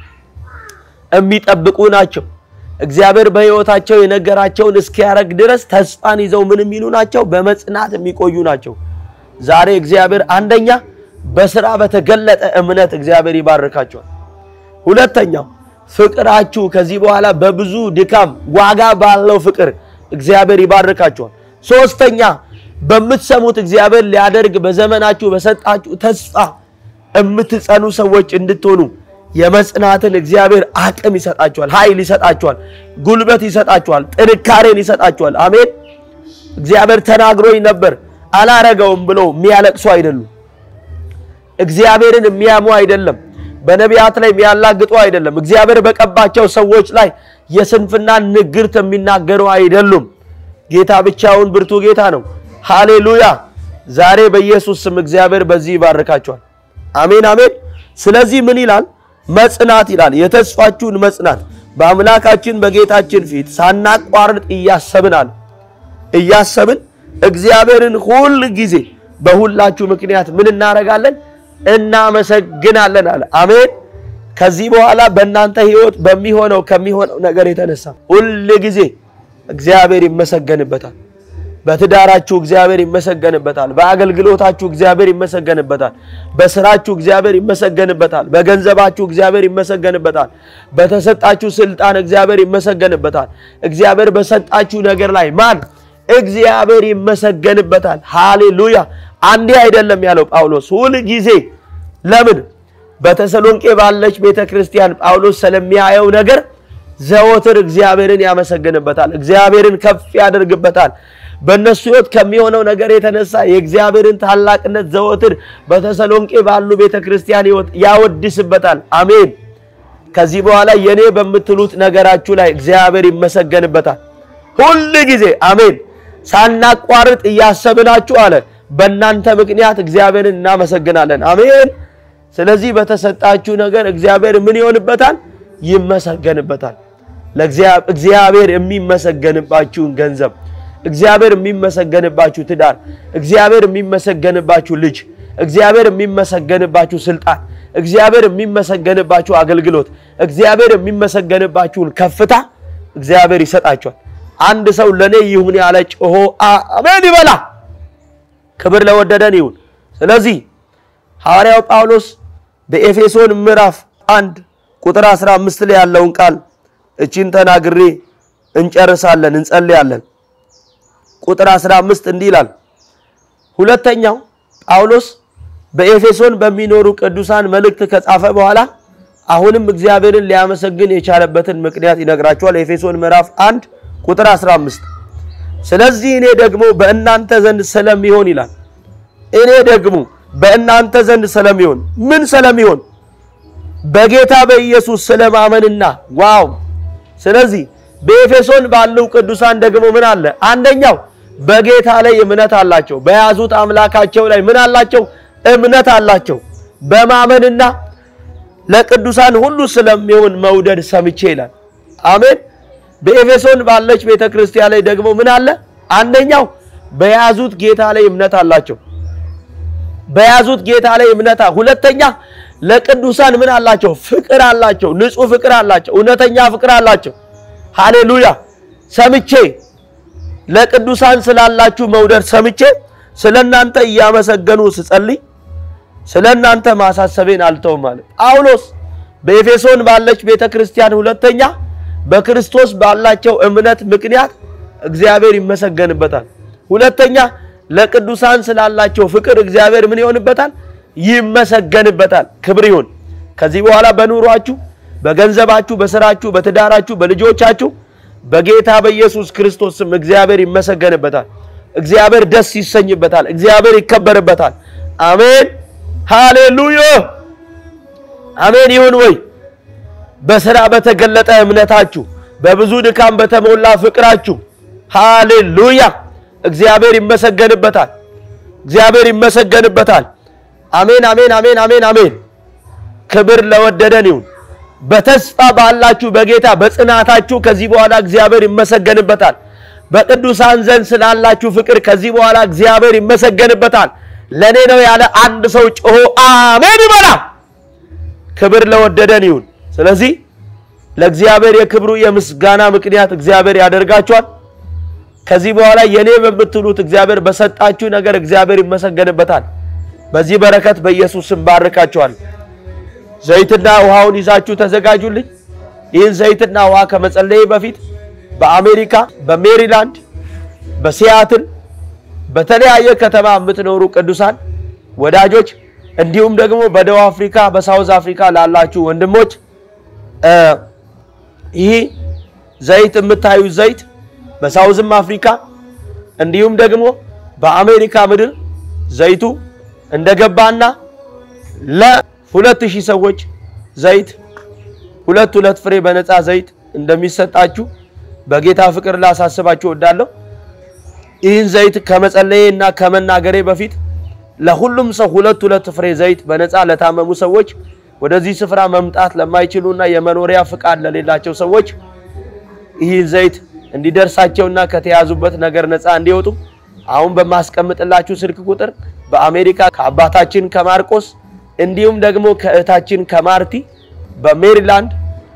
የሚጠብቁ ናቸው። እግዚአብሔር በሕይወታቸው የነገራቸውን እስኪያረግ ድረስ ተስፋን ይዘው ምን የሚሉ ናቸው? በመጽናት የሚቆዩ ናቸው። ዛሬ እግዚአብሔር አንደኛ በስራ በተገለጠ እምነት እግዚአብሔር ይባርካቸዋል። ሁለተኛው ፍቅራችሁ ከዚህ በኋላ በብዙ ድካም ዋጋ ባለው ፍቅር እግዚአብሔር ይባርካቸዋል። ሶስተኛ በምትሰሙት እግዚአብሔር ሊያደርግ በዘመናችሁ በሰጣችሁ ተስፋ የምትጸኑ ሰዎች እንድትሆኑ የመጽናትን እግዚአብሔር አቅም ይሰጣችኋል፣ ኃይል ይሰጣችኋል፣ ጉልበት ይሰጣችኋል፣ ጥንካሬን ይሰጣችኋል። አሜን። እግዚአብሔር ተናግሮኝ ነበር አላረገውም ብለው የሚያለቅሱ አይደሉም። እግዚአብሔርን የሚያሙ አይደለም። በነቢያት ላይ የሚያላግጡ አይደለም። እግዚአብሔር በቀባቸው ሰዎች ላይ የስንፍናን ንግርት የሚናገሩ አይደሉም። ጌታ ብቻውን ብርቱ ጌታ ነው። ሃሌሉያ! ዛሬ በኢየሱስ ስም እግዚአብሔር በዚህ ይባርካቸዋል። አሜን አሜን። ስለዚህ ምን ይላል? መጽናት ይላል። የተስፋችሁን መጽናት በአምላካችን በጌታችን ፊት ሳናቋርጥ እያሰብን አለ እያሰብን እግዚአብሔርን ሁል ጊዜ በሁላችሁ ምክንያት ምን እናደርጋለን? እናመሰግናለን አለ። አሜን። ከዚህ በኋላ በእናንተ ሕይወት በሚሆነው ከሚሆነው ነገር የተነሳ ሁል ጊዜ እግዚአብሔር ይመሰገንበታል። በትዳራችሁ እግዚአብሔር ይመሰገንበታል። በአገልግሎታችሁ እግዚአብሔር ይመሰገንበታል። በስራችሁ እግዚአብሔር ይመሰገንበታል። በገንዘባችሁ እግዚአብሔር ይመሰገንበታል። በተሰጣችሁ ስልጣን እግዚአብሔር ይመሰገንበታል። እግዚአብሔር በሰጣችሁ ነገር ላይ ማን እግዚአብሔር ይመሰገንበታል። ሃሌሉያ። አንዴ አይደለም ያለው ጳውሎስ ሁል ጊዜ። ለምን በተሰሎንቄ ባለች ቤተ ክርስቲያን ጳውሎስ ስለሚያየው ነገር ዘወትር እግዚአብሔርን ያመሰግንበታል። እግዚአብሔርን ከፍ ያደርግበታል። በእነሱ ሕይወት ከሚሆነው ነገር የተነሳ የእግዚአብሔርን ታላቅነት ዘወትር በተሰሎንቄ ባሉ ቤተ ክርስቲያን ሕይወት ያወድስበታል። አሜን። ከዚህ በኋላ የኔ በምትሉት ነገራችሁ ላይ እግዚአብሔር ይመሰገንበታል ሁል ጊዜ አሜን። ሳናቋርጥ እያሰብናችሁ አለ በእናንተ ምክንያት እግዚአብሔርን እናመሰግናለን። አሜን። ስለዚህ በተሰጣችሁ ነገር እግዚአብሔር ምን ይሆንበታል? ይመሰገንበታል። እግዚአብሔር የሚመሰገንባችሁን ገንዘብ፣ እግዚአብሔር የሚመሰገንባችሁ ትዳር፣ እግዚአብሔር የሚመሰገንባችሁ ልጅ፣ እግዚአብሔር የሚመሰገንባችሁ ስልጣን፣ እግዚአብሔር የሚመሰገንባችሁ አገልግሎት፣ እግዚአብሔር የሚመሰገንባችሁን ከፍታ እግዚአብሔር ይሰጣችኋል። አንድ ሰው ለኔ ይሁን ያለ ጮሆ አሜን ይበላ። ክብር ለወደደን ይሁን። ስለዚህ ሐዋርያው ጳውሎስ በኤፌሶን ምዕራፍ አንድ ቁጥር 15 ላይ ያለውን ቃል እቺን ተናግሬ እንጨርሳለን፣ እንጸልያለን። ቁጥር 15 እንዲህ ይላል። ሁለተኛው ጳውሎስ በኤፌሶን በሚኖሩ ቅዱሳን መልእክት ከጻፈ በኋላ አሁንም እግዚአብሔርን ሊያመሰግን የቻለበትን ምክንያት ይነግራቸዋል። ኤፌሶን ምዕራፍ 1 ቁጥር 15 ስለዚህ እኔ ደግሞ በእናንተ ዘንድ ስለሚሆን ይላል። እኔ ደግሞ በእናንተ ዘንድ ስለሚሆን ምን ስለሚሆን? በጌታ በኢየሱስ ስለማመንና ዋው። ስለዚህ በኤፌሶን ባሉ ቅዱሳን ደግሞ ምን አለ? አንደኛው በጌታ ላይ እምነት አላቸው። በያዙት አምላካቸው ላይ ምን አላቸው? እምነት አላቸው። በማመንና ለቅዱሳን ሁሉ ስለሚሆን መውደድ ሰምቼ ይላል። አሜን። በኤፌሶን ባለች ቤተ ክርስቲያን ላይ ደግሞ ምን አለ? አንደኛው በያዙት ጌታ ላይ እምነት አላቸው። በያዙት ጌታ ላይ እምነት፣ ሁለተኛ ለቅዱሳን ምን አላቸው? ፍቅር አላቸው። ንጹሕ ፍቅር አላቸው። እውነተኛ ፍቅር አላቸው። ሃሌሉያ። ሰምቼ ለቅዱሳን ስላላችሁ መውደድ ሰምቼ ስለ እናንተ እያመሰገኑ ስጸልይ ስለ እናንተ ማሳሰቤን አልተውም ማለት ጳውሎስ በኤፌሶን ባለች ቤተ ክርስቲያን ሁለተኛ በክርስቶስ ባላቸው እምነት ምክንያት እግዚአብሔር ይመሰገንበታል። ሁለተኛ ለቅዱሳን ስላላቸው ፍቅር እግዚአብሔር ምን ይሆንበታል? ይመሰገንበታል። ክብር ይሁን። ከዚህ በኋላ በኑሯችሁ፣ በገንዘባችሁ፣ በስራችሁ፣ በትዳራችሁ፣ በልጆቻችሁ በጌታ በኢየሱስ ክርስቶስ ስም እግዚአብሔር ይመሰገንበታል። እግዚአብሔር ደስ ይሰኝበታል። እግዚአብሔር ይከበርበታል። አሜን፣ ሃሌሉያ፣ አሜን ይሁን ወይ በስራ በተገለጠ እምነታችሁ በብዙ ድካም በተሞላ ፍቅራችሁ ሃሌሉያ እግዚአብሔር ይመሰገንበታል። እግዚአብሔር ይመሰገንበታል። አሜን አሜን አሜን አሜን አሜን። ክብር ለወደደን ይሁን። በተስፋ ባላችሁ በጌታ በጽናታችሁ ከዚህ በኋላ እግዚአብሔር ይመሰገንበታል። በቅዱሳን ዘንድ ስላላችሁ ፍቅር ከዚህ በኋላ እግዚአብሔር ይመሰገንበታል። ለእኔ ነው ያለ አንድ ሰው ጮሆ አሜን ይበላ። ክብር ለወደደን ይሁን። ስለዚህ ለእግዚአብሔር የክብሩ የምስጋና ምክንያት እግዚአብሔር ያደርጋችኋል። ከዚህ በኋላ የኔ በምትሉት እግዚአብሔር በሰጣችሁ ነገር እግዚአብሔር ይመሰገንበታል። በዚህ በረከት በኢየሱስ ስም ባርካችኋል። ዘይትና ውሃውን ይዛችሁ ተዘጋጁልኝ። ይህን ዘይትና ውሃ ከመጸለይ በፊት በአሜሪካ፣ በሜሪላንድ፣ በሲያትል በተለያየ ከተማ የምትኖሩ ቅዱሳን ወዳጆች እንዲሁም ደግሞ በደቡብ አፍሪካ በሳውዝ አፍሪካ ላላችሁ ወንድሞች ይህ ዘይት የምታዩት ዘይት በሳውዝም አፍሪካ እንዲሁም ደግሞ በአሜሪካ ምድር ዘይቱ እንደገባና ለሁለት ሺህ ሰዎች ዘይት ሁለት ሁለት ፍሬ በነፃ ዘይት እንደሚሰጣችሁ በጌታ ፍቅር ላሳስባችሁ እወዳለሁ። ይህን ዘይት ከመጸለዬ እና ከመናገሬ በፊት ለሁሉም ሰው ሁለት ሁለት ፍሬ ዘይት በነፃ ለታመሙ ሰዎች ወደዚህ ስፍራ መምጣት ለማይችሉና የመኖሪያ ፍቃድ ለሌላቸው ሰዎች ይህን ዘይት እንዲደርሳቸውና ከተያዙበት ነገር ነፃ እንዲወጡ አሁን በማስቀምጥላችሁ ስልክ ቁጥር በአሜሪካ ከአባታችን ከማርቆስ እንዲሁም ደግሞ ከእህታችን ከማርቲ በሜሪላንድ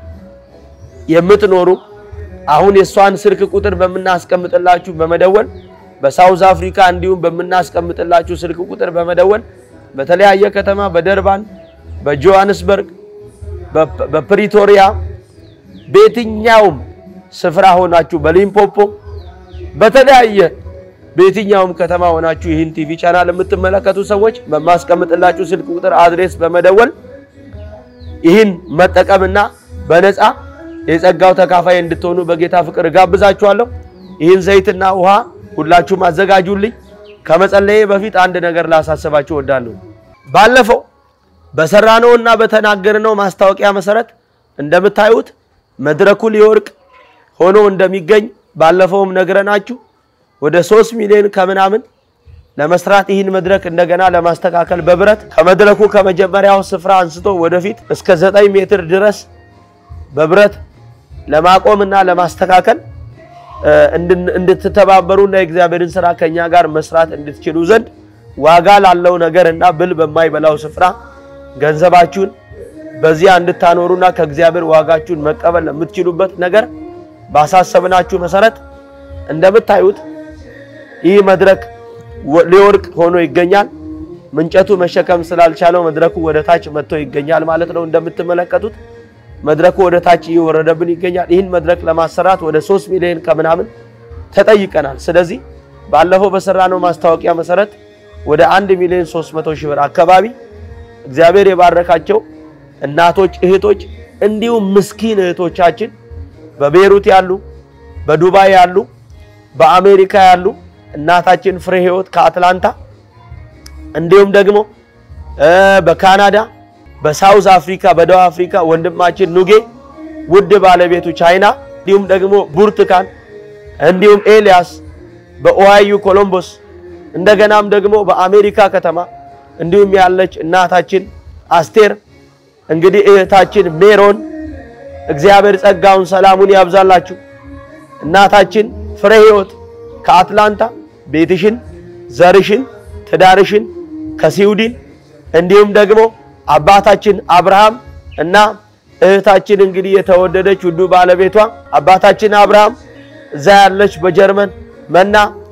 የምትኖሩ አሁን የእሷን ስልክ ቁጥር በምናስቀምጥላችሁ በመደወል በሳውዝ አፍሪካ እንዲሁም በምናስቀምጥላችሁ ስልክ ቁጥር በመደወል በተለያየ ከተማ በደርባን፣ በጆሃንስበርግ፣ በፕሪቶሪያ በየትኛውም ስፍራ ሆናችሁ በሊምፖፖ በተለያየ በየትኛውም ከተማ ሆናችሁ ይህን ቲቪ ቻናል የምትመለከቱ ሰዎች በማስቀምጥላችሁ ስልክ ቁጥር አድሬስ በመደወል ይህን መጠቀምና በነፃ የጸጋው ተካፋይ እንድትሆኑ በጌታ ፍቅር እጋብዛችኋለሁ። ይህን ዘይትና ውሃ ሁላችሁም አዘጋጁልኝ። ከመጸለዬ በፊት አንድ ነገር ላሳስባችሁ እወዳለሁ። ባለፈው በሰራነውና በተናገርነው ማስታወቂያ መሰረት እንደምታዩት መድረኩ ሊወርቅ ሆኖ እንደሚገኝ ባለፈውም ነግረናችሁ ወደ ሶስት ሚሊዮን ከምናምን ለመስራት ይህን መድረክ እንደገና ለማስተካከል በብረት ከመድረኩ ከመጀመሪያው ስፍራ አንስቶ ወደፊት እስከ ዘጠኝ ሜትር ድረስ በብረት ለማቆምና ለማስተካከል እንድትተባበሩና የእግዚአብሔርን ስራ ከኛ ጋር መስራት እንድትችሉ ዘንድ ዋጋ ላለው ነገር እና ብል በማይበላው ስፍራ ገንዘባችሁን በዚያ እንድታኖሩና ከእግዚአብሔር ዋጋችሁን መቀበል ለምትችሉበት ነገር ባሳሰብናችሁ መሰረት እንደምታዩት ይህ መድረክ ሊወርቅ ሆኖ ይገኛል። እንጨቱ መሸከም ስላልቻለው መድረኩ ወደ ታች መጥቶ ይገኛል ማለት ነው። እንደምትመለከቱት መድረኩ ወደ ታች እየወረደብን ይገኛል። ይህን መድረክ ለማሰራት ወደ ሶስት ሚሊዮን ከምናምን ተጠይቀናል። ስለዚህ ባለፈው በሰራነው ማስታወቂያ መሰረት ወደ አንድ ሚሊዮን ሶስት መቶ ሺህ ብር አካባቢ እግዚአብሔር የባረካቸው እናቶች፣ እህቶች እንዲሁም ምስኪን እህቶቻችን በቤሩት ያሉ፣ በዱባይ ያሉ፣ በአሜሪካ ያሉ እናታችን ፍሬ ህይወት ከአትላንታ እንዲሁም ደግሞ በካናዳ በሳውዝ አፍሪካ በደቡብ አፍሪካ ወንድማችን ኑጌ ውድ ባለቤቱ ቻይና እንዲሁም ደግሞ ቡርቱካን እንዲሁም ኤልያስ በኦሃዮ ኮሎምቦስ እንደገናም ደግሞ በአሜሪካ ከተማ እንዲሁም ያለች እናታችን አስቴር እንግዲህ እህታችን ሜሮን እግዚአብሔር ጸጋውን ሰላሙን ያብዛላችሁ። እናታችን ፍሬ ህይወት ከአትላንታ ቤትሽን፣ ዘርሽን፣ ትዳርሽን ከስዊድን እንዲሁም ደግሞ አባታችን አብርሃም እና እህታችን እንግዲህ የተወደደች ውዱ ባለቤቷ አባታችን አብርሃም እዛ ያለች በጀርመን መና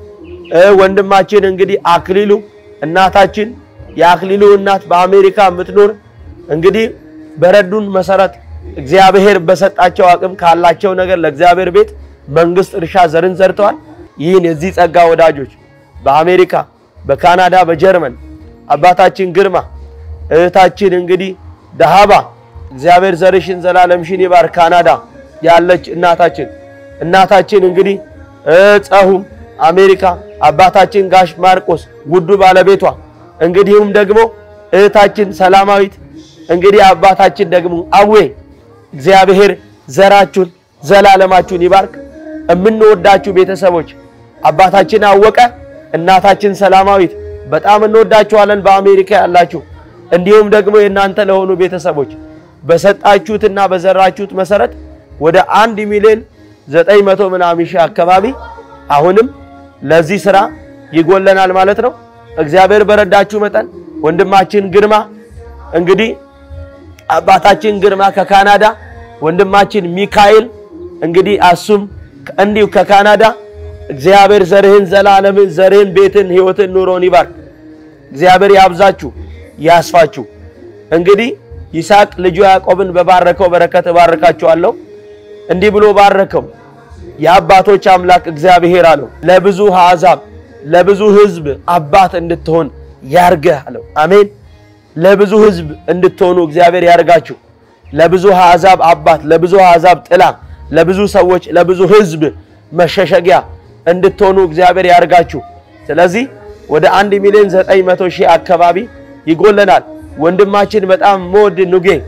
ወንድማችን እንግዲህ አክሊሉ እናታችን የአክሊሉ እናት በአሜሪካ የምትኖር እንግዲህ በረዱን መሰረት እግዚአብሔር በሰጣቸው አቅም ካላቸው ነገር ለእግዚአብሔር ቤት መንግስት እርሻ ዘርን ዘርተዋል። ይህን የዚህ ጸጋ ወዳጆች በአሜሪካ፣ በካናዳ፣ በጀርመን አባታችን ግርማ እህታችን እንግዲህ ደሃባ እግዚአብሔር ዘርሽን ዘላለምሽን ይባር ካናዳ ያለች እናታችን እናታችን እንግዲህ ጸሁም አሜሪካ አባታችን ጋሽ ማርቆስ ውዱ ባለቤቷ እንግዲሁም ደግሞ እህታችን ሰላማዊት እንግዲህ አባታችን ደግሞ አዌ እግዚአብሔር ዘራችሁን ዘላለማችሁን ይባርክ። የምንወዳችሁ ቤተሰቦች አባታችን አወቀ፣ እናታችን ሰላማዊት በጣም እንወዳችኋለን። በአሜሪካ ያላችሁ እንዲሁም ደግሞ የእናንተ ለሆኑ ቤተሰቦች በሰጣችሁትና በዘራችሁት መሰረት ወደ አንድ ሚሊዮን ዘጠኝ መቶ ምናምን ሺህ አካባቢ አሁንም ለዚህ ስራ ይጎለናል ማለት ነው። እግዚአብሔር በረዳችሁ መጠን ወንድማችን ግርማ እንግዲህ አባታችን ግርማ ከካናዳ ወንድማችን ሚካኤል እንግዲህ አሱም እንዲሁ ከካናዳ እግዚአብሔር ዘርህን ዘላለምን ዘርህን ቤትን ህይወትን ኑሮን ይባርክ። እግዚአብሔር ያብዛችሁ ያስፋችሁ። እንግዲህ ይስሐቅ ልጁ ያዕቆብን በባረከው በረከት እባርካችኋለሁ። እንዲህ ብሎ ባረከው። የአባቶች አምላክ እግዚአብሔር አለው ለብዙ አሕዛብ ለብዙ ሕዝብ አባት እንድትሆን ያርገህ አለው። አሜን። ለብዙ ሕዝብ እንድትሆኑ እግዚአብሔር ያርጋችሁ። ለብዙ አሕዛብ አባት፣ ለብዙ አሕዛብ ጥላ፣ ለብዙ ሰዎች፣ ለብዙ ሕዝብ መሸሸጊያ እንድትሆኑ እግዚአብሔር ያርጋችሁ። ስለዚህ ወደ አንድ ሚሊዮን ዘጠኝ መቶ ሺህ አካባቢ ይጎለናል። ወንድማችን በጣም መወድ ኑጌ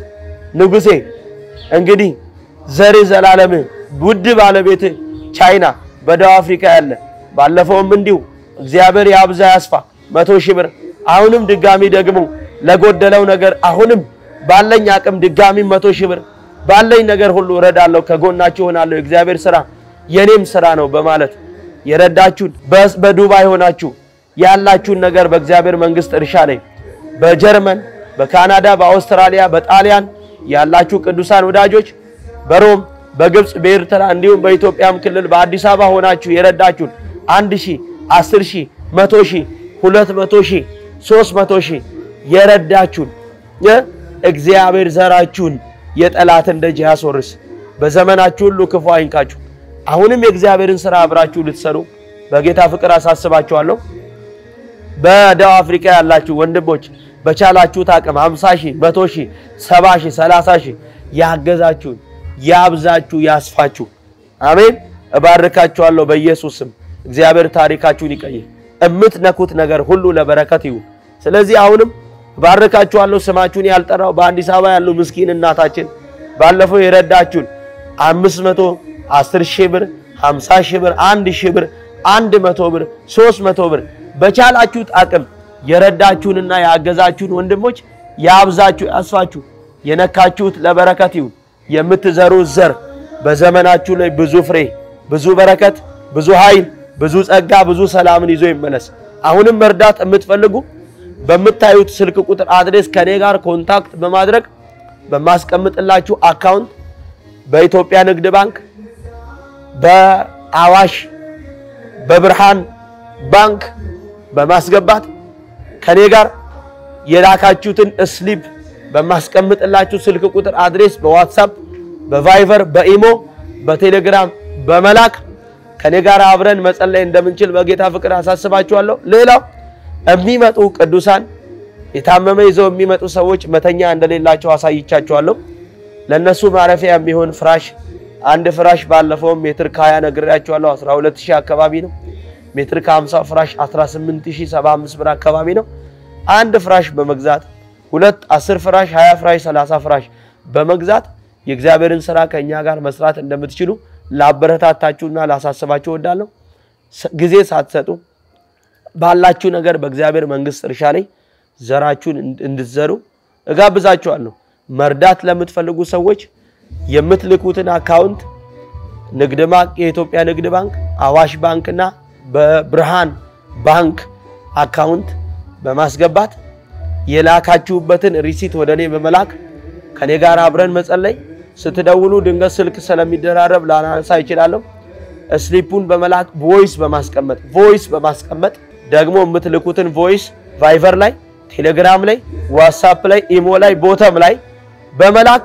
ንጉሴ እንግዲህ ዘር ዘላለም ውድ ባለቤት ቻይና በደቡብ አፍሪካ ያለ ባለፈውም እንዲሁ እግዚአብሔር ያብዛ ያስፋ መቶ ሺህ ብር አሁንም ድጋሚ ደግሞ ለጎደለው ነገር አሁንም ባለኝ አቅም ድጋሚ መቶ ሺህ ብር ባለኝ ነገር ሁሉ እረዳለሁ፣ ከጎናችሁ ሆናለሁ፣ የእግዚአብሔር ስራ የኔም ስራ ነው በማለት የረዳችሁን በዱባይ ሆናችሁ ያላችሁን ነገር በእግዚአብሔር መንግስት እርሻ ላይ በጀርመን፣ በካናዳ፣ በአውስትራሊያ፣ በጣሊያን ያላችሁ ቅዱሳን ወዳጆች በሮም፣ በግብፅ፣ በኤርትራ እንዲሁም በኢትዮጵያም ክልል በአዲስ አበባ ሆናችሁ የረዳችሁን አንድ ሺህ አስር ሺህ መቶ ሺህ ሁለት መቶ ሺህ ሶስት መቶ ሺህ የረዳችሁን እግዚአብሔር ዘራችሁን የጠላትን ደጅ ያስወርስ። በዘመናችሁ ሁሉ ክፉ አይንካችሁ። አሁንም የእግዚአብሔርን ስራ አብራችሁ ልትሰሩ በጌታ ፍቅር አሳስባችኋለሁ። በደቡብ አፍሪካ ያላችሁ ወንድሞች በቻላችሁት አቅም 50 ሺህ፣ 100 ሺህ፣ 70 ሺህ፣ 30 ሺህ ያገዛችሁን ያብዛችሁ፣ ያስፋችሁ። አሜን። እባርካችኋለሁ በኢየሱስ ስም። እግዚአብሔር ታሪካችሁን ይቀይር። እምትነኩት ነገር ሁሉ ለበረከት ይሁን። ስለዚህ አሁንም እባርካችኋለሁ። ስማችሁን ያልጠራው በአዲስ አበባ ያሉ ምስኪን እናታችን ባለፈው የረዳችሁን አምስት መቶ አስር ሺህ ብር፣ 50 ሺህ ብር፣ አንድ ሺህ ብር፣ አንድ መቶ ብር፣ ሶስት መቶ ብር በቻላችሁት አቅም የረዳችሁንና ያገዛችሁን ወንድሞች ያብዛችሁ፣ ያስፋችሁ። የነካችሁት ለበረከት ይሁን። የምትዘሩት ዘር በዘመናችሁ ላይ ብዙ ፍሬ፣ ብዙ በረከት፣ ብዙ ኃይል፣ ብዙ ጸጋ፣ ብዙ ሰላምን ይዞ ይመለስ። አሁንም መርዳት የምትፈልጉ በምታዩት ስልክ ቁጥር አድሬስ ከኔ ጋር ኮንታክት በማድረግ በማስቀምጥላችሁ አካውንት በኢትዮጵያ ንግድ ባንክ፣ በአዋሽ፣ በብርሃን ባንክ በማስገባት ከኔ ጋር የላካችሁትን ስሊፕ በማስቀምጥላችሁ ስልክ ቁጥር አድሬስ በዋትሳፕ፣ በቫይቨር፣ በኢሞ፣ በቴሌግራም በመላክ ከኔ ጋር አብረን መጸለይ እንደምንችል በጌታ ፍቅር አሳስባችኋለሁ። ሌላው የሚመጡ ቅዱሳን የታመመ ይዘው የሚመጡ ሰዎች መተኛ እንደሌላቸው አሳይቻችኋለሁ። ለነሱ ማረፊያ የሚሆን ፍራሽ አንድ ፍራሽ ባለፈውም ሜትር ከ20 ነግሬያችኋለሁ። 12000 አካባቢ ነው። ሜትር ከ50 ፍራሽ 18075 ብር አካባቢ ነው። አንድ ፍራሽ በመግዛት ሁለት 10 ፍራሽ 20 ፍራሽ 30 ፍራሽ በመግዛት የእግዚአብሔርን ስራ ከኛ ጋር መስራት እንደምትችሉ ላበረታታችሁና ላሳስባችሁ እወዳለሁ። ጊዜ ሳትሰጡ ባላችሁ ነገር በእግዚአብሔር መንግስት እርሻ ላይ ዘራችሁን እንድትዘሩ እጋብዛችኋለሁ። መርዳት ለምትፈልጉ ሰዎች የምትልኩትን አካውንት ንግድ ባንክ፣ የኢትዮጵያ ንግድ ባንክ፣ አዋሽ ባንክና በብርሃን ባንክ አካውንት በማስገባት የላካችሁበትን ሪሲት ወደ እኔ በመላክ ከኔ ጋር አብረን መጸለይ። ስትደውሉ ድንገት ስልክ ስለሚደራረብ ላናነሳ ይችላለሁ። ስሊፑን በመላክ ቮይስ በማስቀመጥ ቮይስ በማስቀመጥ ደግሞ የምትልኩትን ቮይስ ቫይቨር ላይ፣ ቴሌግራም ላይ፣ ዋትሳፕ ላይ፣ ኢሞ ላይ፣ ቦተም ላይ በመላክ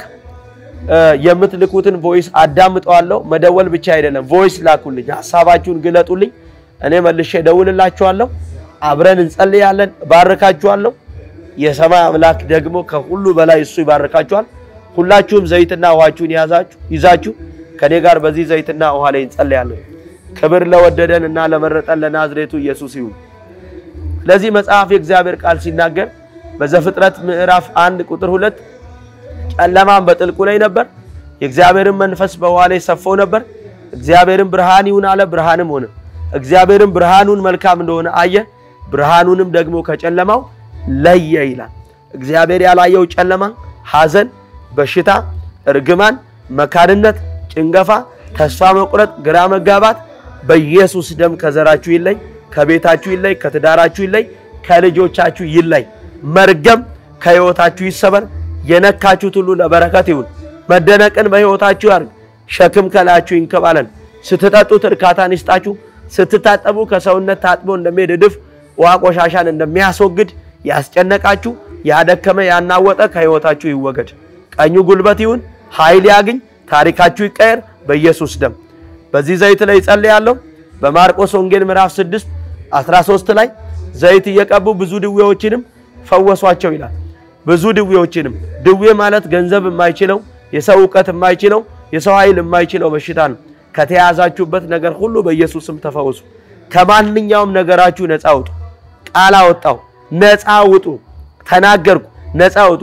የምትልኩትን ቮይስ አዳምጠዋለሁ። መደወል ብቻ አይደለም፣ ቮይስ ላኩልኝ፣ ሀሳባችሁን ግለጡልኝ። እኔ መልሼ እደውልላችኋለሁ። አብረን እንጸልያለን። ባርካችኋለሁ። የሰማይ አምላክ ደግሞ ከሁሉ በላይ እሱ ይባርካችኋል። ሁላችሁም ዘይትና ውሃችሁን ያዛችሁ ይዛችሁ ከኔ ጋር በዚህ ዘይትና ውሃ ላይ እንጸልያለን። ክብር ለወደደን እና ለመረጠን ለናዝሬቱ ኢየሱስ ይሁን። ለዚህ መጽሐፍ የእግዚአብሔር ቃል ሲናገር በዘፍጥረት ምዕራፍ አንድ ቁጥር ሁለት ጨለማም በጥልቁ ላይ ነበር፣ የእግዚአብሔርን መንፈስ በውሃ ላይ ሰፎ ነበር። እግዚአብሔርን ብርሃን ይሁን አለ፣ ብርሃንም ሆነ። እግዚአብሔርን ብርሃኑን መልካም እንደሆነ አየ፣ ብርሃኑንም ደግሞ ከጨለማው ለየ ይላል። እግዚአብሔር ያላየው ጨለማ፣ ሐዘን፣ በሽታ፣ እርግማን፣ መካንነት፣ ጭንገፋ፣ ተስፋ መቁረጥ፣ ግራ መጋባት በኢየሱስ ደም ከዘራችሁ ይለይ፣ ከቤታችሁ ይለይ፣ ከትዳራችሁ ይለይ፣ ከልጆቻችሁ ይለይ። መርገም ከሕይወታችሁ ይሰበር። የነካችሁት ሁሉ ለበረከት ይሁን። መደነቅን በሕይወታችሁ ያርግ። ሸክም ከላያችሁ ይንከባለል። ስትጠጡት እርካታን ይስጣችሁ። ስትታጠቡ ከሰውነት ታጥቦ እንደሚሄድ እድፍ ውሃ ቆሻሻን እንደሚያስወግድ ያስጨነቃችሁ፣ ያደከመ፣ ያናወጠ ከሕይወታችሁ ይወገድ። ቀኙ ጉልበት ይሁን፣ ኃይል ያግኝ፣ ታሪካችሁ ይቀየር በኢየሱስ ደም። በዚህ ዘይት ላይ ጸልያለሁ። በማርቆስ ወንጌል ምዕራፍ 6 13 ላይ ዘይት እየቀቡ ብዙ ድዌዎችንም ፈወሷቸው ይላል። ብዙ ድዌዎችንም ድዌ ማለት ገንዘብ የማይችለው የሰው እውቀት የማይችለው የሰው ኃይል የማይችለው በሽታ ነው። ከተያዛችሁበት ነገር ሁሉ በኢየሱስ ስም ተፈወሱ። ከማንኛውም ነገራችሁ ነፃ ውጡ። ቃል አወጣው፣ ነፃ ውጡ። ተናገርኩ፣ ነፃ ውጡ።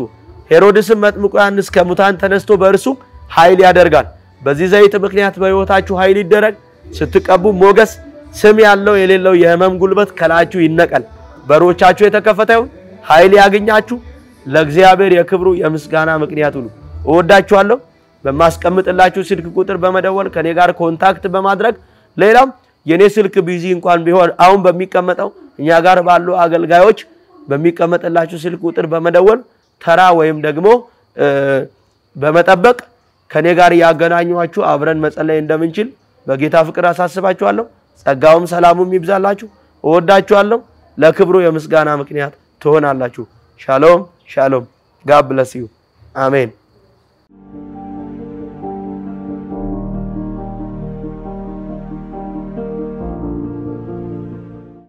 ሄሮድስም መጥምቁ ዮሐንስ ከሙታን ተነስቶ በእርሱ ኃይል ያደርጋል። በዚህ ዘይት ምክንያት በሕይወታችሁ ኃይል ይደረግ። ስትቀቡ ሞገስ፣ ስም ያለው የሌለው የሕመም ጉልበት ከላያችሁ ይነቀል። በሮቻችሁ የተከፈተ ይሁን። ኃይል ያገኛችሁ። ለእግዚአብሔር የክብሩ የምስጋና ምክንያት ሁኑ። እወዳችኋለሁ። በማስቀምጥላችሁ ስልክ ቁጥር በመደወል ከኔ ጋር ኮንታክት በማድረግ ሌላም የኔ ስልክ ቢዚ እንኳን ቢሆን አሁን በሚቀመጠው እኛ ጋር ባሉ አገልጋዮች በሚቀመጥላችሁ ስልክ ቁጥር በመደወል ተራ ወይም ደግሞ በመጠበቅ ከኔ ጋር ያገናኟችሁ አብረን መጸለይ እንደምንችል በጌታ ፍቅር አሳስባችኋለሁ። ጸጋውም ሰላሙም ይብዛላችሁ። እወዳችኋለሁ። ለክብሩ የምስጋና ምክንያት ትሆናላችሁ። ሻሎም ሻሎም። ጋብ ብለስ ዩ አሜን።